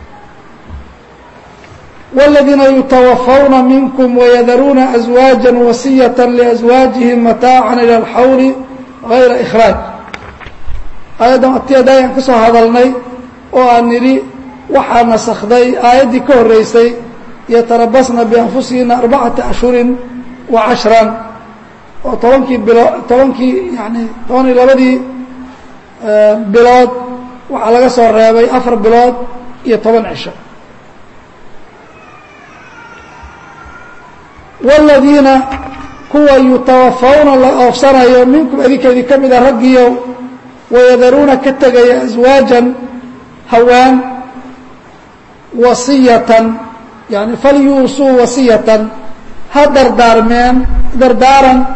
A: wاladiina yutawafawna minkum wayadaruuna aswaaja wasiyata liaswaajihim mataacan ila alxawli gayra ikhraaj aayaddan atiyada ayaan ka soo hadalnay oo aan nidhi waxaa nasakday aayaddii ka horreysay yatarabasna bianfusihina arbacata ashhurin wa cashran oo tobankii bilo tobankii yani toban iyo labadii bilood waxaa laga soo reebay afar bilood iyo toban cisho wاladiina kuwa yutawafawna la oofsanayo minkum idinka idin ka mida raggiyo wayadaruuna ka tegaya aswaajan hawaan wasiyatan yani falyuusuu wasiyatan ha dardaarmeen dardaaran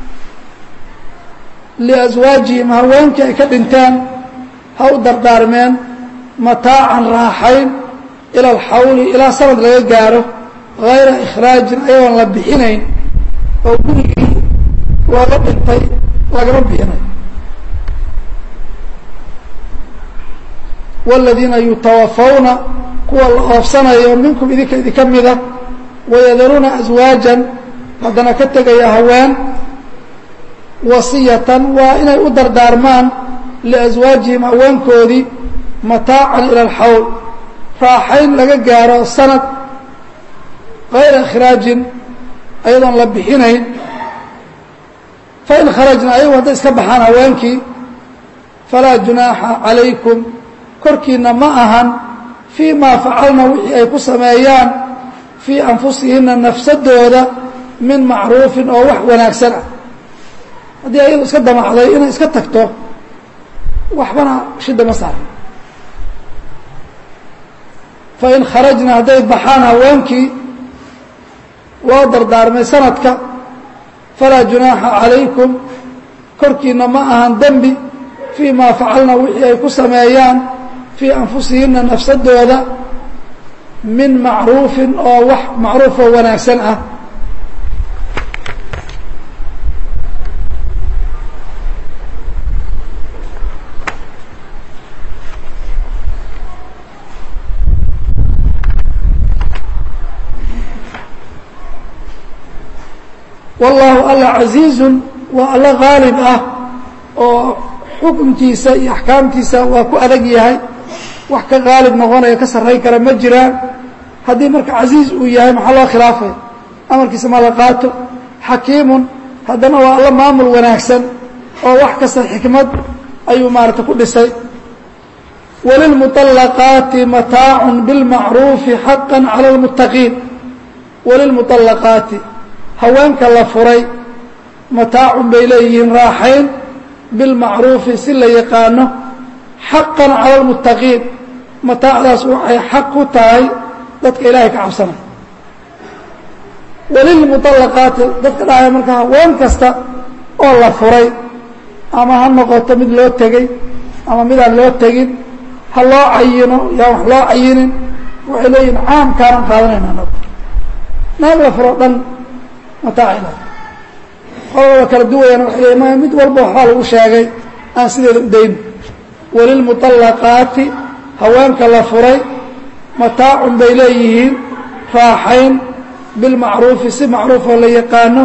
A: liaswaajihim haweenkii ay ka dhinteen ha u dardaarmeen mataacan raaxayn ila alxawli ilaa sanad laga gaaro gayra ikhraajin ayagoon la bixinayn oo gurigii looga dhintay lagama bixinayo wاladiina yutawafawna kuwa la oofsanayo minkum idinka idinka mida wayadaruuna aswaajan haddana ka tegaya haween wasiyatan waa inay u dardaarmaan liaswaajihim haweenkoodii mataacan ila alxawl raaxayn laga gaaro sanad gayra ikhraajin ayadoon la bixinayn fain kharajna ayagu hadday iska baxaan haweenkii falaa junaaxa calaykum korkiina ma ahan fii maa facalna wixii ay ku sameeyaan fii anfusihina nafsadooda min macruufin oo wax wanaagsan ah haddii ayadu iska damacday inay iska tagto waxbana shida ma saaran fain kharajna hadday baxaan haweenkii loo dardaarmay sanadka falaa junaaxa calaykum korkiina ma ahan dembi fii maa facalna wixii ay ku sameeyaan fii anfusihina nafsadooda min macruufin oo wax macruuf oo wanaagsan ah wallaahu alla casiizun waa alla haalib ah oo xukunkiisa iyo axkaamtiisa waa ku adag yahay wax ka qaalib noqonaya ka sarrayn kara ma jiraan haddii marka casiiz uu yahay maxaa loo khilaafaya amarkiisa ma la qaato xakiimun haddana waa alla maamul wanaagsan oo wax kasta xikmad ayuu maarata ku dhisay walilmuطalaqaati mataacun bilmacruufi xaqan cala اlmuttaqiin walilmuطalaqaati haweenka la furay mataacun bay leeyihiin raaxayn bilmacruufi si la yaqaano xaqan cala اlmuttaqiin mataacdaas waxay xaq ku tahay dadka ilaahay ka cabsanay walilmuطalaqaati dadka dhahaya marka haween kasta oo la furay ama ha noqoto mid loo tegey ama midaan loo tegin ha loo cayino yaan wax loo cayinin waxay leeyihin caamkaanan qaadanayna anagu naag la furo dhan mataacila qolada kala duwayana waxay leeyiin maya mid walba waxbaa lagu sheegay aan sideeda u dayn walilmuطalaqaati haweenka la furay mataacun bay leeyihiin raaxayn bilmacruufi si macruufoo la yaqaano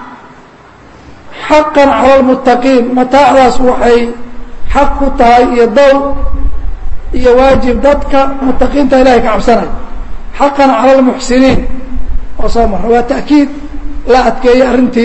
A: xaqan cala lmuttaqiin mataacdaas waxay xaq ku tahay iyo dow iyo waajib dadka muttaqiinta ilahay ka cabsanay xaqan cala lmuxsiniin oo soo mara waa ta'kiid la adkeeyey arrintii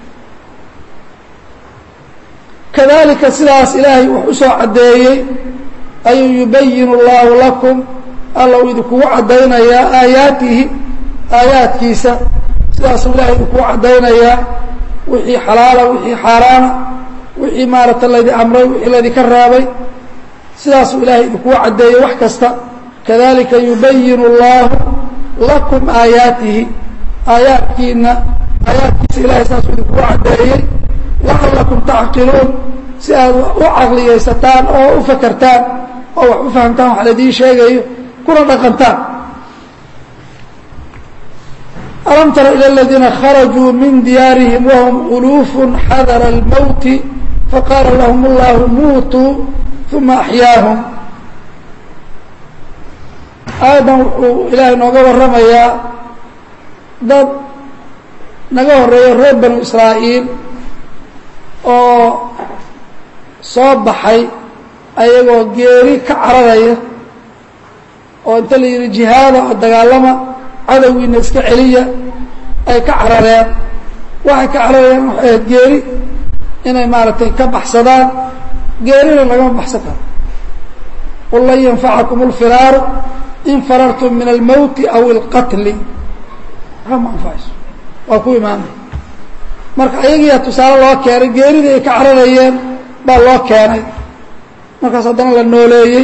A: kadalika sidaas ilaahay wax u soo caddeeyey ayuu yubayin اllahu lakum alla uu idinkugu caddaynayaa aayaatihi aayaadkiisa sidaasuu ilahay idinkugu caddaynayaa wixii xalaala wixii xaaraana wixii maarata laydi amray wixii laydinka raabay sidaasuu ilaahay idinkugu caddeeyey wax kasta kadalika yubayin اllahu lakum aayaatihi aayaadkiina aayaadkiisa ilahay sidaasuu idinkugu caddeeyey lacalakum tacqiluun si aad u caqliyaysataan oo u fakertaan oo wax u fahamtaan wax laidiin sheegayo kuna dhaqantaan alam tara ilى اladiina kharajuu min diyaarihim wahum uluufu xadara اlmowti faqaala lahum اllahu muutuu uma axyaahum aayaddan wuxuu ilaahay nooga warramayaa dad naga horeeyo reer banu israa'iil oo soo baxay ayagoo geeri ka cararaya oo inta la yidhi jihaada oo dagaalama cadowgiina iska celiya ay ka carareen waxay ka cararayeen waxay ahayd geeri inay maaragtay ka baxsadaan geerina lagama baxsan karo qul lan yanfacakum اlfiraaru in farartum min almowti aw اlqatli waxba ma anfacayso waa ku imaanay marka ayagiiyaa tusaale loo keenay geeridii ay ka cararayeen baa loo keenay markaas haddana la nooleeyey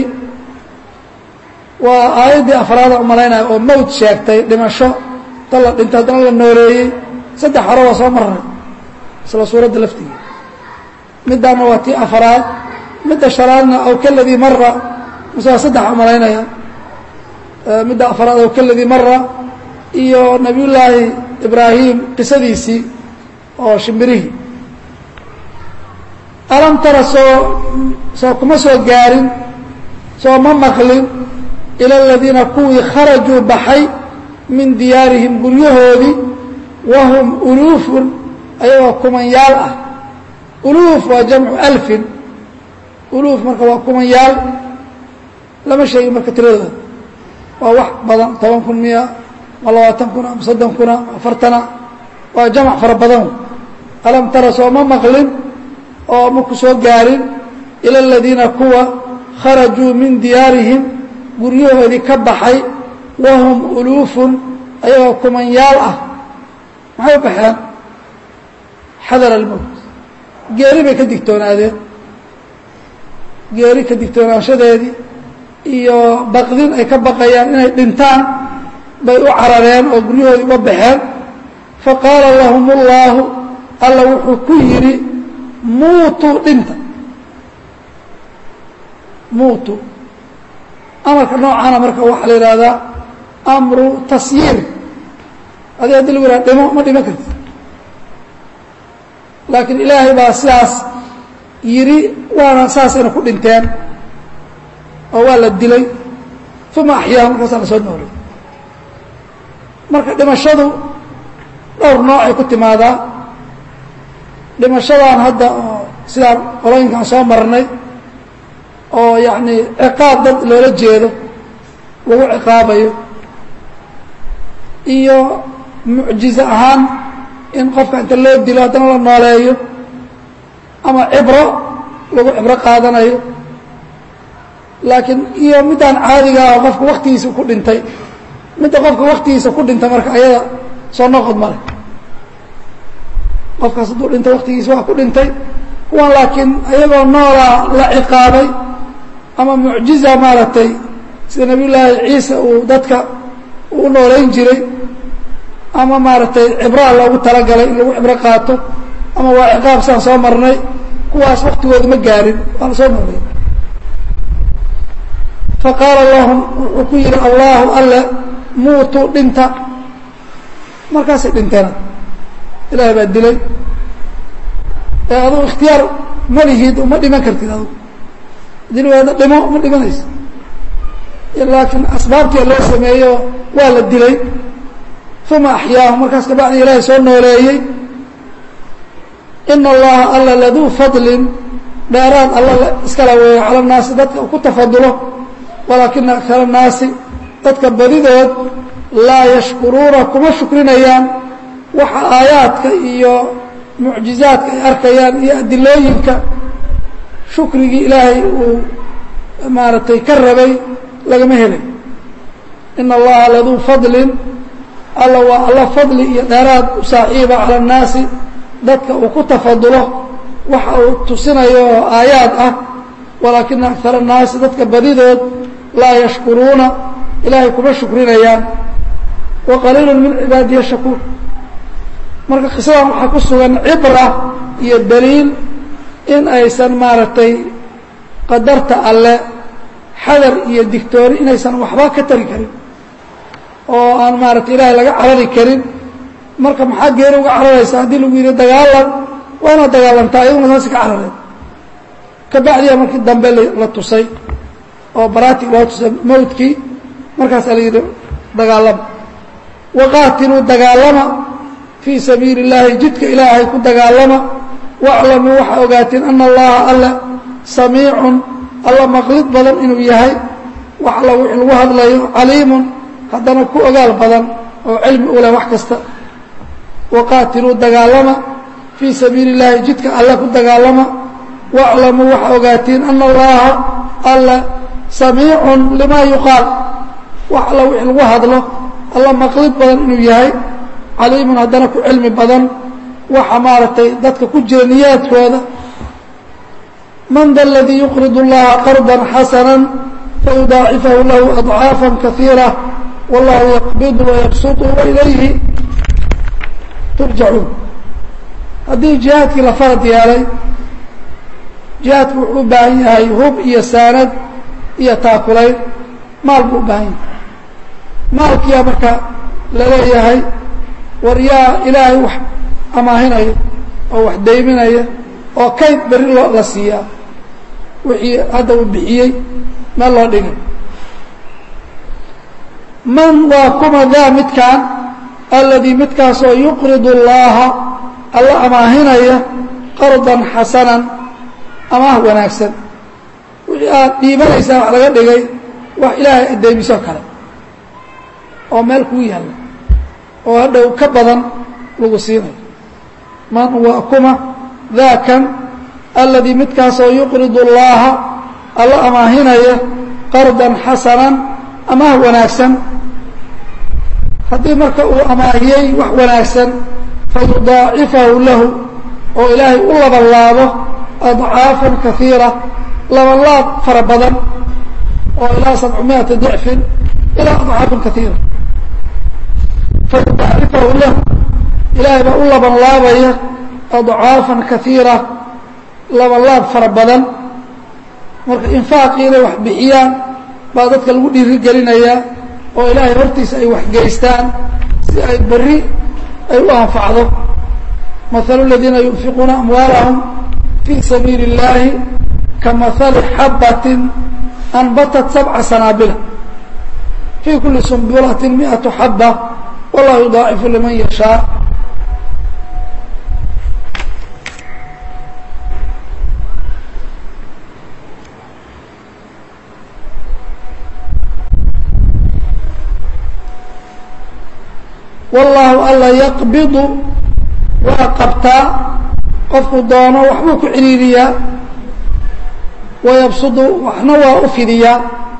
A: waa aayaddii afraada umalaynaya oo mowt sheegtay dhimasho ta la dhintay haddana la nooleeyey saddex hore waa soo marray isla suuradda laftiga middaana waa tii afraad midda shanaadna aw kaladii mara mise waa saddex umalaynaya midda afraad aw kaladii mara iyo nabiyullaahi ibraahim qisadiisii oo shimbirihii alam tara soo soo kuma soo gaarin soo ma maqlin ila aladiina kuwii kharajuu baxay min diyaarihim guryahoodii wahum uluufun ayagoo kumanyaal ah uluuf waa jamcu alfin uluuf marka waa kumanyaal lama sheegin marka tiradooda waa wax badan toban kun miya ma labaatan kun ama soddon kuna ma afartana waa jamac fara badan alam tara soo ma maqlin oo ma ku soo gaarin ila aladiina kuwa kharajuu min diyaarihim guryahoodii ka baxay wahum uluufun ayagoo kumanyaal ah maxay u baxeen xadar almowt geeri bay ka digtoonaadeen geeri ka digtoonaanshadeedii iyo baqdin ay ka baqayaan inay dhintaan bay u carareen oo guryahoodii uga baxeen faqaala lahum اllaahu alla wuxuu ku yidhi muutuu dhinta muutu amarka noocaana marka waxaa la yidhaahdaa amru tasyiir adi haddi lagu yidhaha dhimo ma dhimo karti laakiin ilaahay baa sidaas yidhi waana saasayna ku dhinteen oo waa la dilay uma axyaa markaasaa la soo noolay marka dhimashadu dhowr noocay ku timaadaa dhimashadan hadda oo sidaan qolooyinkaan soo marnay oo yacni ciqaab dad loola jeedo lagu ciqaabayo iyo mucjize ahaan in qofka inta loo dilo haddana la nooleeyo ama cibro lagu cibro qaadanayo laakiin iyo middaan caadiga ah qofka waktigiisa ku dhintay midda qofka waktigiisa ku dhintay marka ayada soo noqod male qofkaas hadduu dhintay waktigiisa waa ku dhintay kuwan laakiin ayagoo noolaa la ciqaabay ama mucjiza maaragtay sida nabiy llaahi ciise uu dadka uu nooleyn jiray ama maaragtay cibraa loogu talagalay in lagu cibro qaato ama waa ciqaab saan soo marnay kuwaas waktigooda ma gaarin waa la soo noolay faqaala lahum wuxuu ku yihi allahu alle muutuu dhinta markaasay dhinteena ilaahay baa dilay ee adugu ikhtiyaar ma lihid uma dhiman kartid adugu dil waada dhimo ma dhimanayso laakiin asbaabtii loo sameeyo waa la dilay uma axyaahu markaas kabacdi ilaahay soo nooleeyey ina allaha alla laduu fadlin dheeraad alla iskala weeyo cala naasi dadka ku tafadulo walaakina akara naasi dadka badidood laa yashkuruuna kuma shukrinayaan waxa aayaadka iyo mucjizaadka ay arkayaan iyo adilooyinka shukrigii ilaahay uu maaragtay ka rabay lagama helay ina allaha laduu fadlin alla waa alla fadli iyo dheeraad u saaxiiba cala annaasi dadka uu ku tafadulo waxa uu tusinayo oo aayaad ah walaakina akara annaasi dadka badidood laa yashkuruuna ilaahay kuma shukrinayaan wa qaliilu min cibaadiya shakuur marka qisadan waxaa ku sugan cibra iyo daliil in aysan maaragtay qadarta alle xadar iyo digtoori inaysan waxba ka tari karin oo aan maaragtay ilaahay laga carari karin marka maxaa geeri uga cararaysa haddii lagu yidhi dagaalan waa inaad dagaalantaa iyaduna saasi ka carareen kabacdiya markii dambe la tusay oo baraatig loo tusay mawdkii markaasaa la yidhi dagaalama waqaatiluu dagaalama fii sabiili اllaahi jidka ilaahay ku dagaalama waclamuu waxaa ogaateen ana allaha alle samiicun alla maqlid badan inuu yahay wax alla wixii lagu hadlayo caliimun haddana ku ogaal badan oo cilmi u leh wax kasta waqaatiluu dagaalama fii sabiili اllaahi jidka alle ku dagaalama waclamuu waxaa ogaateen ana allaha alle samiicun limaa yuqaal wax alla wixii lagu hadlo alla maqlid badan inuu yahay caliimun haddana ku cilmi badan waxa maaragtay dadka ku jira niyaadkooda man da aladii yuqrid اllaha qarda xasana fayudaacifahu lahu adcaafa kaiira wallahu yaqbidu wayabsutu wailayhi turjacuun haddii jihaadkii la farad yeelay jihaadku wuxuu u baahan yahay hub iyo saanad iyo taakulayn maal buu u baahan yahay maalkiyaa marka laleeyahay war yaa ilaahay wax amaahinaya oo wax dayminaya oo kayd berri loo la siiyaa wixii hadda uu bixiyey meel loo dhigay man waa kuma daa midkaan alladii midkaasoo yuqridu اllaha alla amaahinaya qardan xasanan amaah wanaagsan wixii aad dhiibanaysaa wax laga dhigay wax ilaahay addeymiso kale oo meel kuu yaalla oo hadhow ka badan lagu siinayo man waa kuma daakan alladii midkaasoo yuqridu اllaha alla amaahinaya qardan xasanan amaah wanaagsan haddii marka uu amaahiyey wax wanaagsan fayudaacifahu lahu oo ilaahay u labanlaabo adcaafan kaiira labanlaab fara badan oo ilaa sabcamiata dicfin ilaa adcaafin kaiira fayudaacifahu lahu ilaahay baa u labanlaabaya adcaafan kaiira labanlaab fara badan marka infaaqii inay wax bixiyaan baa dadka lagu dhiirigelinayaa oo ilaahay hortiisa ay waxgeystaan si ay berri ay u anfacdo mahalu اladiina yunfiquuna amwaalahum fii sabiili اllaahi kamahali xabbatin anbatat sabca sanaabila fii kuli sumbulatin miatu xaba wallahu yudaacifu liman yashaa wallaahu alla yaqbidu waa qabtaa qofku doono waxbuu ku ciriiriyaa wayabsudu waxna waa u fidiyaa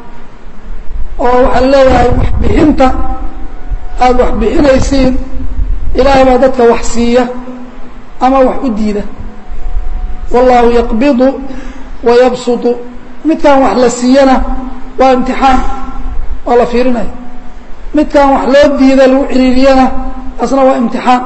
A: oo waxaa leeyahay waxbixinta aada wax bixinaysiin ilaahay baa dadka wax siiya ama wax u diida wallaahu yaqbidu wayabsudu midkaan wax la siiyana waa imtixaan waa la fiirinaya midkaan wax loo diida lagu ciriiriyana asna waa imtixaan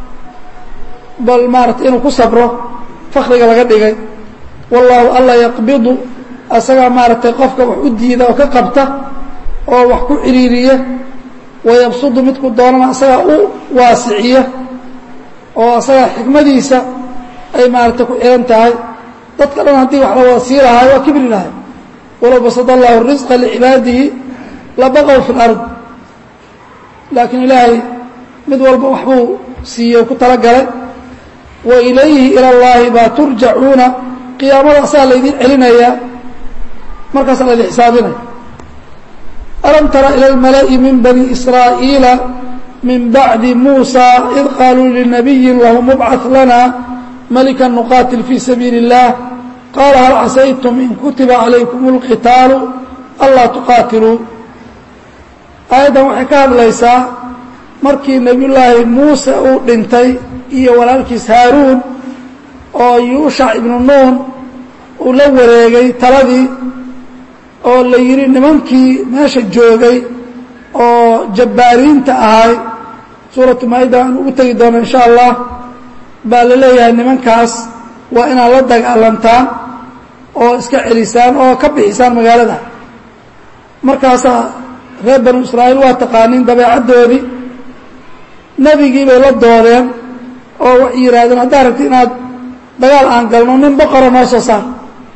A: bal maarata inuu ku sabro fakriga laga dhigay wallaahu alla yaqbidu asagaa maaragtay qofka wax u diida oo ka qabta oo wax ku ciriiriya wayabsudu midku doonana asagaa u waasiciya oo asagaa xikmadiisa ay maaragtay ku xihan tahay dadka dhan haddii wax la wada sii lahaay waa kibri lahay walow basada allahu risqa licibaadihi labaqow fi lard laakiin ilaahay mid walba waxbuu siiyey ku talagalay wa ilayhi ila llaahi baa turjacuuna qiyaamada asagaa laydin celinayaa markaasaa laydin xisaabinaya alam tara ilى اlmala'i min bani israa'iila min bacdi muusa id qaaluu linabiyin lahu mubcaث lana malika nuqaatil fii sabiili الlah qaala hal casaytum in kutiba calaykum اlqitaalu anlaa tuqaatiluu aayaddan waxay ka hadlaysaa markii nebiy llaahi muuse uu dhintay iyo walaalkiis haaruun oo yuushac ibnu nuun uu la wareegay taladii oo la yidhi nimankii meesha joogay oo jabbaariinta ahay suuratu maayida aan ugu tegi doono insha allah baa la leeyahay nimankaas waa inaad la dagaalantaan oo iska celisaan oo ka bixisaan magaalada markaasaa reer banu israa'iil waa taqaaniin dabeecaddoodii nebigii bay la doodeen oo waxay yidhahdeen haddaad rabti inaad dagaal aan galno nin boqora noo soo saar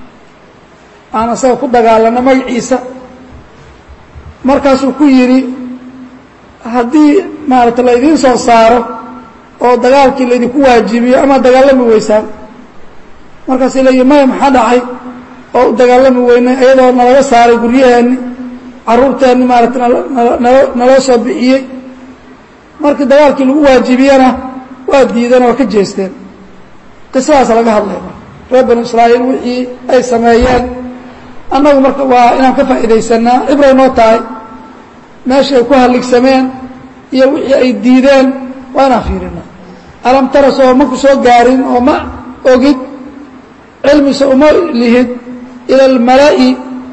A: aan asaga ku dagaalano magaciisa markaasuu ku yidhi haddii maarata laydiin soo saaro oo dagaalkii laydinku waajibiyo ama dagaalami weysaan markaasay leeyihi maya maxaa dhacay oo u dagaalami weynay iyadoo nalaga saaray guryaheenni carruurteenni maarata nala naloo soo bixiyey markii dagaalkii lagu waajibiyena waa diideen oo ka jeesteen qisadaas laga hadlay reer banu israa'iil wixii ay sameeyeen annagu marka waa inaan ka faa'iidaysanaa cibray noo tahay meesha ay ku halligsameen iyo wixii ay diideen waa inaan fiirina alam tara soo ma ku soo gaarin oo ma ogid cilmise uma lihid ila almala'i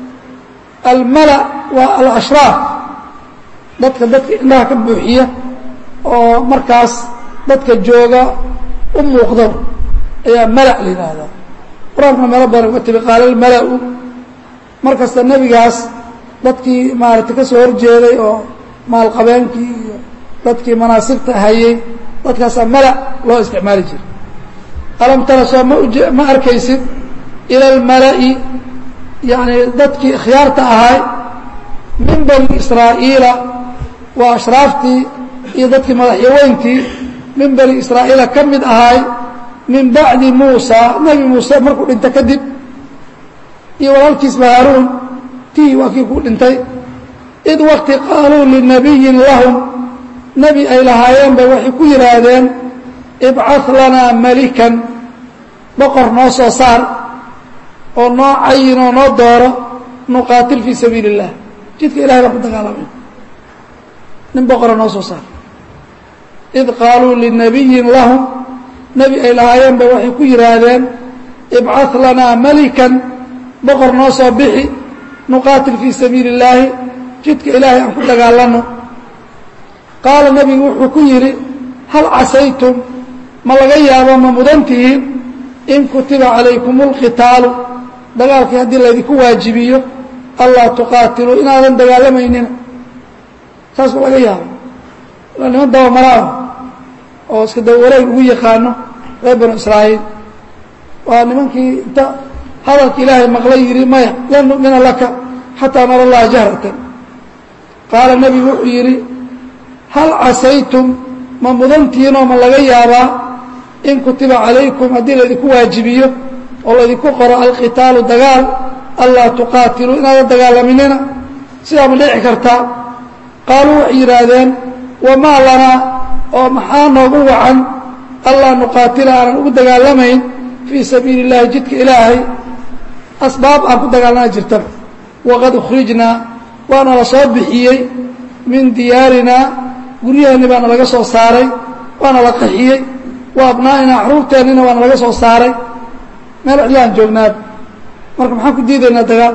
A: almala waa alashraaf dadka dadka indhaha ka buuxiya oo markaas dadka jooga u muuqdo ayaa mala la yidhaahdaa qur-aankuna meelo badan uga timi qaala almala-u markasta nebigaas dadkii maaragtay ka soo horjeeday oo maalqabeenkii iyo dadkii manaasibta hayey dadkaasaa mala loo isticmaali jiray alam tara soo ma uje ma arkaysid ila almala'i yacni dadkii khiyaarta ahay min bani israa'iila waa ashraaftii iyo dadkii madaxyaweyntii min bani israa'iila ka mid ahay min bacdi muusa nebi muuse markuu dhinta kadib iyo walaalkiisba haaruun tii waa kii ku dhintay id wakti qaaluu linabiyin lahum nebi ay lahaayeen bay waxay ku yidhaahdeen ibcah lanaa malikan boqor noo soo saar oo noo cayin oo noo dooro nuqaatil fii sabiili اllah jidka ilahay baan ku dagaalamay nin boqora noo soo saar id qaaluu linabiyin lahum nebi ay lahaayeen bay waxay ku yidhaahdeen ibcah lanaa malikan boqor noo soo bixi nuqaatil fii sabiili اllaahi jidka ilaahay aan ku dagaalano qaala nebigu wuxuu ku yidhi hal casaytum ma laga yaabo ma mudan tihiin in kutiba calaykum اlqitaalu dagaalkii haddii laydinku waajibiyo allaa tuqaatiluu inaadan dagaalamaynin saas ma laga yaabo ilaa niman dabamaraah oo iska daba wareeg ugu yaqaano reer banu israa'iil waa nimankii inta hadalka ilaahay maqlay yidhi maya lan nu'mina laka xataa nara allaha jahratan qaala nebigu wuxuu yidhi hal casaytum ma mudantiinoo ma laga yaabaa in kutiba calaykum haddii laydinku waajibiyo oo laydinku qoro alqitaalu dagaal allaa tuqaatiluu inaadan dagaalaminina sidaa ma dhici kartaa qaaluu waxay yidhaahdeen wamaa lanaa oo maxaa noogu wacan allaa nuqaatila aanan ugu dagaalamayn fii sabiili اllahi jidka ilaahay asbaab aan ku dagaalana jirtaba waqad ukhrijnaa waana la soo bixiyey min diyaarinaa guryaheeni baana laga soo saaray waana la qaxiyey wa abnaa'inaa caruurteennina waana laga soo saaray meel cidlaan joognaaba marka maxaan ku diidaynaa dagaal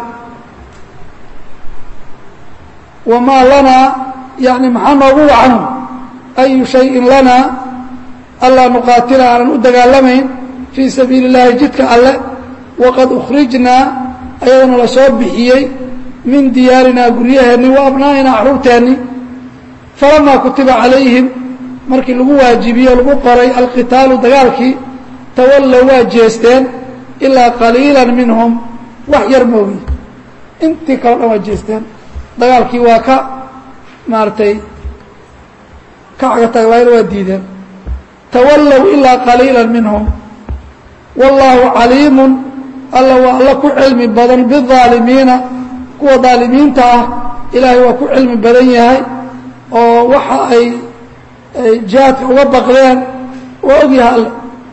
A: wamaa lanaa yani maxaa noogu wacano ayu shayin lanaa allaa nuqaatila aanan u dagaalamayn fii sabiili اllahi jidka alle waqad ukhrijnaa ayadoona la soo bixiyey min diyaarinaa guryaheenni wa abnaa'inaa caruurteenni falamaa kutiba calayhim markii lagu waajibiye o lagu qoray alqitaalu dagaalkii tawallow waa jeesteen ilaa qaliila minhum wax yar moogi intii kaleo dhan waa jeesteen dagaalkii waa ka maaragtay ka cagataagwaayna waa diideen tawallow ilaa qaliila minhum wallaahu caliimun alla waa alla ku cilmi badan biaalimiina kuwa daalimiinta ah ilaahay waa ku cilmi badan yahay oo waxa ay ay jihaadka uga baqdeen waa ogyahay alle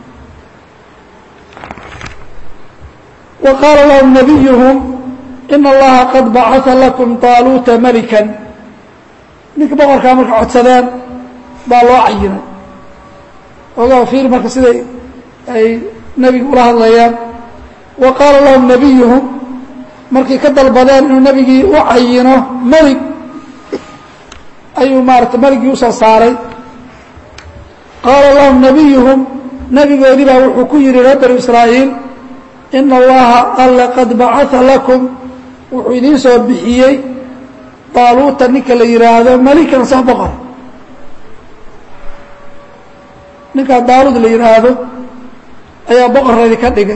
A: wa qaala lahum nabiyuhum ina allaha qad bacaa lakum taaluuta melikan ninka boqorkaa marka codsadeen baa loo cayinay ogaa fiir marka siday ay nebiga ula hadlayaan wa qaala lahum nabiyuhum markay ka dalbadeen inuu nebigii u cayino melig ayuu maarata meligii usoo saaray qaala lahum nabiyuhum nebigoodii baa wuxuu ku yihi reer banu israa'iil ina allaha alle qad bacaa lakum wuxuu idiin soo bixiyey daaluuta ninka la yidhaahdo melikan soo boqor ninkaa daaluud la yidhaahdo ayaa boqorreedii ka dhigay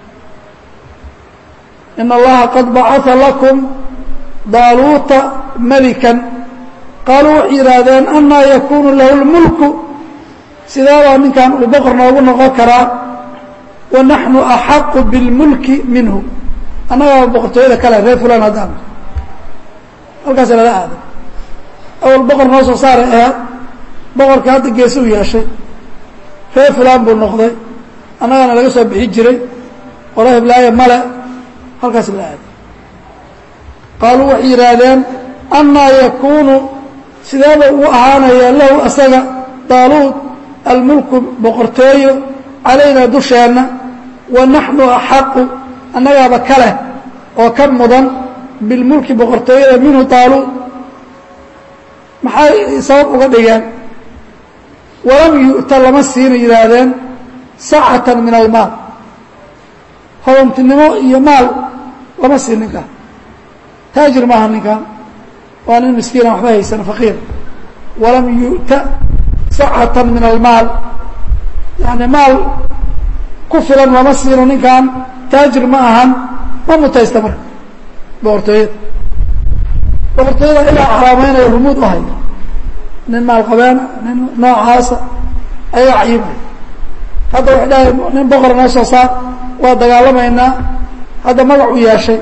A: ina allaha qad bacaa lakum daaluuta melikan qaaluu waxay yidhaahdeen anaa yakunu lahu lmulku sideebaa ninkan uu boqor noogu noqon karaa wa naxnu axaqu bilmulki minhu annagaa boqortooyada kale reer fulan haddaan halkaas lala aaday awal boqor noo soo saaray ahaad boqorkii hadda geesi u yeeshay reer fulan buu noqday annagana laga soo bixi jiray qolo hiblaayo male halkaas la aaday qaaluu waxay yidhaahdeen anaa yakunu sideeba uu ahaanaya lahu asaga daaluud almulku boqortooyo calaynaa dusheenna wa naxnu axaqu annagaaba ka leh oo ka mudan bilmulki boqortooyada minhu daaluud maxay sabab uga dhigeen walam yu'ta lama siina yidhaahdeen sacatan min almaal hodantinimo iyo maal lama siin ninkaan taajir maaha ninkaan waa nin miskiina waxba haysan faqiir walam yu'ta sacatan min almaal yani maal ku filan lama siino ninkan taajir ma ahan ma mutaysta marka boqortooyada boqortooyada ilaa xaraameynaya rumuud u haya nin maalqabeena nin noocaasa ayaa cayimay hadda waxay dhahay nin boqor noo soo saar waa dagaalamaynaa hadda magac u yeeshay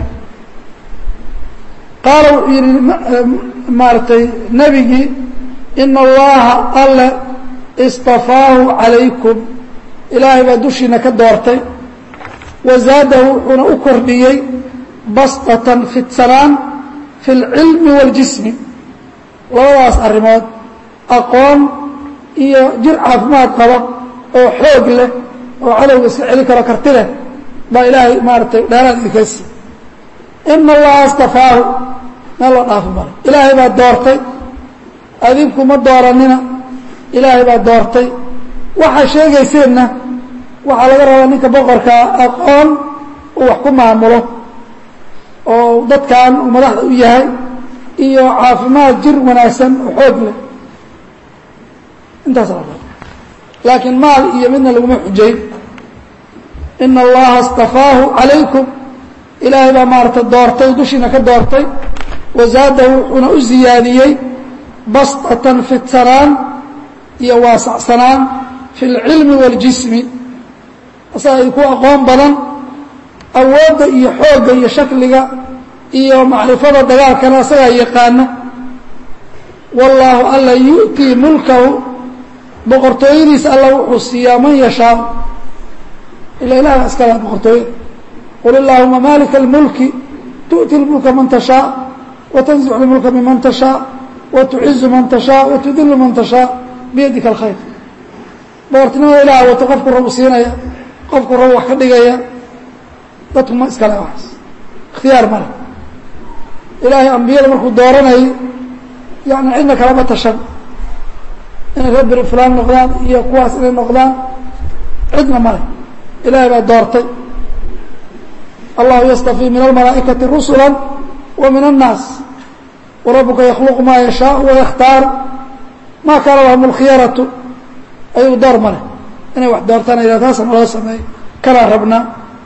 A: qaala wuxuu yidhi maaragtay nebigii ina allaha alle istafaahu calaykum ilaahay baa dushiina ka doortay wa zaadahu wuxuuna u kordhiyey bastatan fidsanaan fi اlcilmi waاljismi labadaas arrimood aqoon iyo jir caafimaad qaba oo xoog leh oo cadowga iska celin karo karti leh baa ilaahay maaratay dheeraad idinkaasi ina allaha istafaahu meel loo dhaafi maro ilaahay baa doortay adinku ma dooranina ilaahay baa doortay waxaa sheegayseenna waxaa laga rabaa ninka boqorkaa aqoon uu wax ku maamulo oo dadkan uu madaxda u yahay iyo caafimaad jir wanaagsan oo xoog leh intaas la raba laakiin maal iyo midna laguma xujayn ina allaha istafaahu calaykum ilaahay baa maarata doortay dushiina ka doortay wazaadahu wuxuuna u ziyaadiyey bastatan fidsanaan iyo waasacsanaan fi اlcilmi waاljismi asaga ay ku aqoon badan awoodda iyo xoogga iyo shakliga iyo macrifada dagaalkana asagaa yaqaana wallaahu alla yu'tii mulkahu boqortooyadiisa alla wuxuu siiyaa man yashaa ila ilaha iskala boqortooyada qul illaahuma malika اlmulki tu'ti اlmulka man tashaa watanzicu اlmulka miman tashaa watucizu man tashaa watudilu man tashaa biyadika alkhayr boqortinimada ilaah wato qofku rabu siinaya qofku rabu wax ka dhigaya dadku ma iskale waxaas ikhtiyaar male ilaahay ambiyada markuu dooranayay yani cidna kalama tashan inay reer beri fulaan noqdaan iyo kuwaas inay noqdaan cidna male ilaahay baa doortay allahu yastafii min almalaa'ikati rusula wa min annaas warabuka yakhluqu maa yashaau wayakhtaar maa kaana lahum اlkhiyaratu ayagu door male inay wax doortaan ila taasa naloo sameey kanaa rabnaa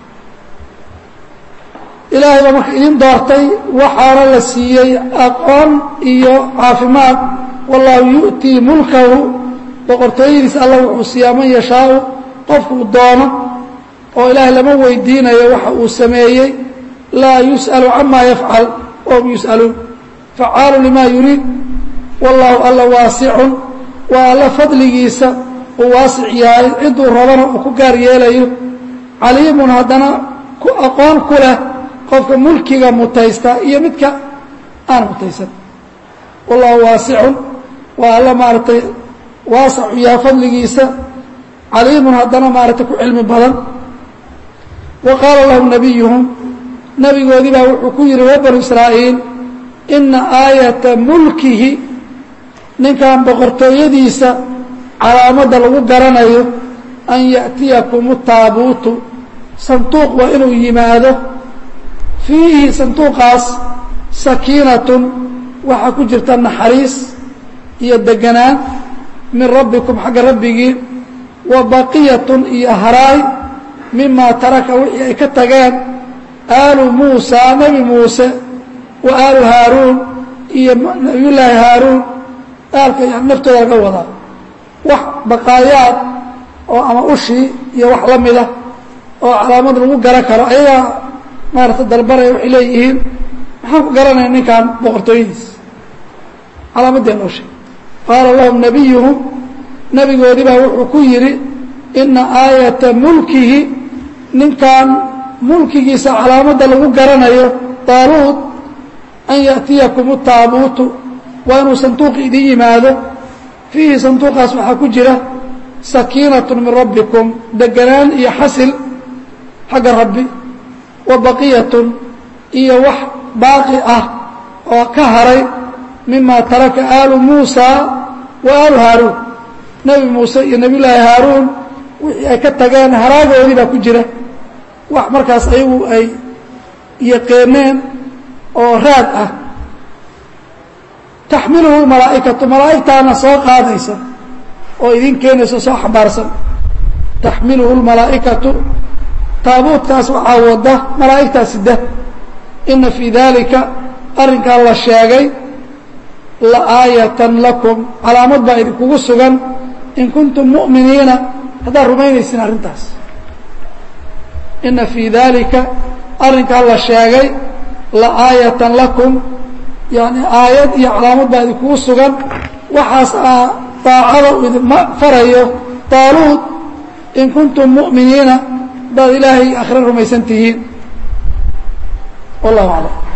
A: ilaahay baa marka idin doortay waxaana la siiyey aqoon iyo caafimaad wallahu yu'tii mulkahu boqortooyadiisa alla wuxuu siiyaa man yashaau qofkuu doono oo ilaahay lama weydiinayo waxa uu sameeyey laa yus'alu camaa yafcal wahum yus'aluun facaalu limaa yuriid wallahu alla waasicun waa alla fadligiisa uu waasic yahay cidduu rabana uu ku gaar yeelayo caliimun haddana ku aqoon ku leh qofka mulkiga mutaysta iyo midka aan mutaysan wallahu waasicun waa alla maaragtay waasacu yahay fadligiisa caliimun haddana maaragtay ku cilmi badan wa qaala lahum nabiyuhum nabigoodii baa wuxuu ku yihi reer banu israa'iil ina aayata mulkihi ninkan boqortooyadiisa calaamadda lagu garanayo an ya'tiyakum taabuutu sanduuq waa inuu yimaado fiihi sanduuqaas sakiinatun waxaa ku jirta naxariis iyo deganaan min rabbikum xagga rabbigii wa baqiyatun iyo haraay mimaa taraka wixii ay ka tageen aalu muusaa nebi muuse wa aalu haaruun iyo nabiyullaahi haaruun aalka yani naftooda laga wadaa wax baqaayaad oo ama ushii iyo wax la mida oo calaamad lagu garan karo ayagaa maarata dalbanaya waxay leeyihiin maxaan ku garanaya ninkan boqortooyadiis calaamadii noo sheeg qaala lahum nabiyuhum nabigoodii baa wuxuu ku yidhi ina aayata mulkihi ninkan mulkigiisa calaamadda lagu garanayo daaluud an ya'tiyakum taabuutu waa inuu sanduuqi idin yimaado fiihi sanduuqaas waxaa ku jira sakiinatu min rabbikum deganaan iyo xasil xagga rabbi wa baqiyatun iyo wax baaqi ah oo ka haray mima taraka aalu muusaa wa aalu haaruun nebi muuse iyo nebiy llaahi haaruun wixii ay ka tageen haraagoodii baa ku jira wax markaas ayagu ay yaqeeneen oo raad ah taxmiluhu malaa'ikatu malaa'igtaana soo qaadaysa oo idin keenaysa soo xambaarsan taxmiluhu lmalaa'ikatu taabuutkaas waxaa wada malaa'igtaa sida ina fii dalika arrinkaa la sheegay la aayatan lakum calaamad baa idinkugu sugan in kuntum mu'miniina haddaad rumaynaysin arrintaas ina fii dalika arrinkaa la sheegay la aayatan lakum yani aayad iyo calaamad baa idinkugu sugan waxaas aa daacada uu idinma farayo daaluud in kuntum mu'miniina haddaad ilaahay akhre rumaysan tihiin wallahu aclam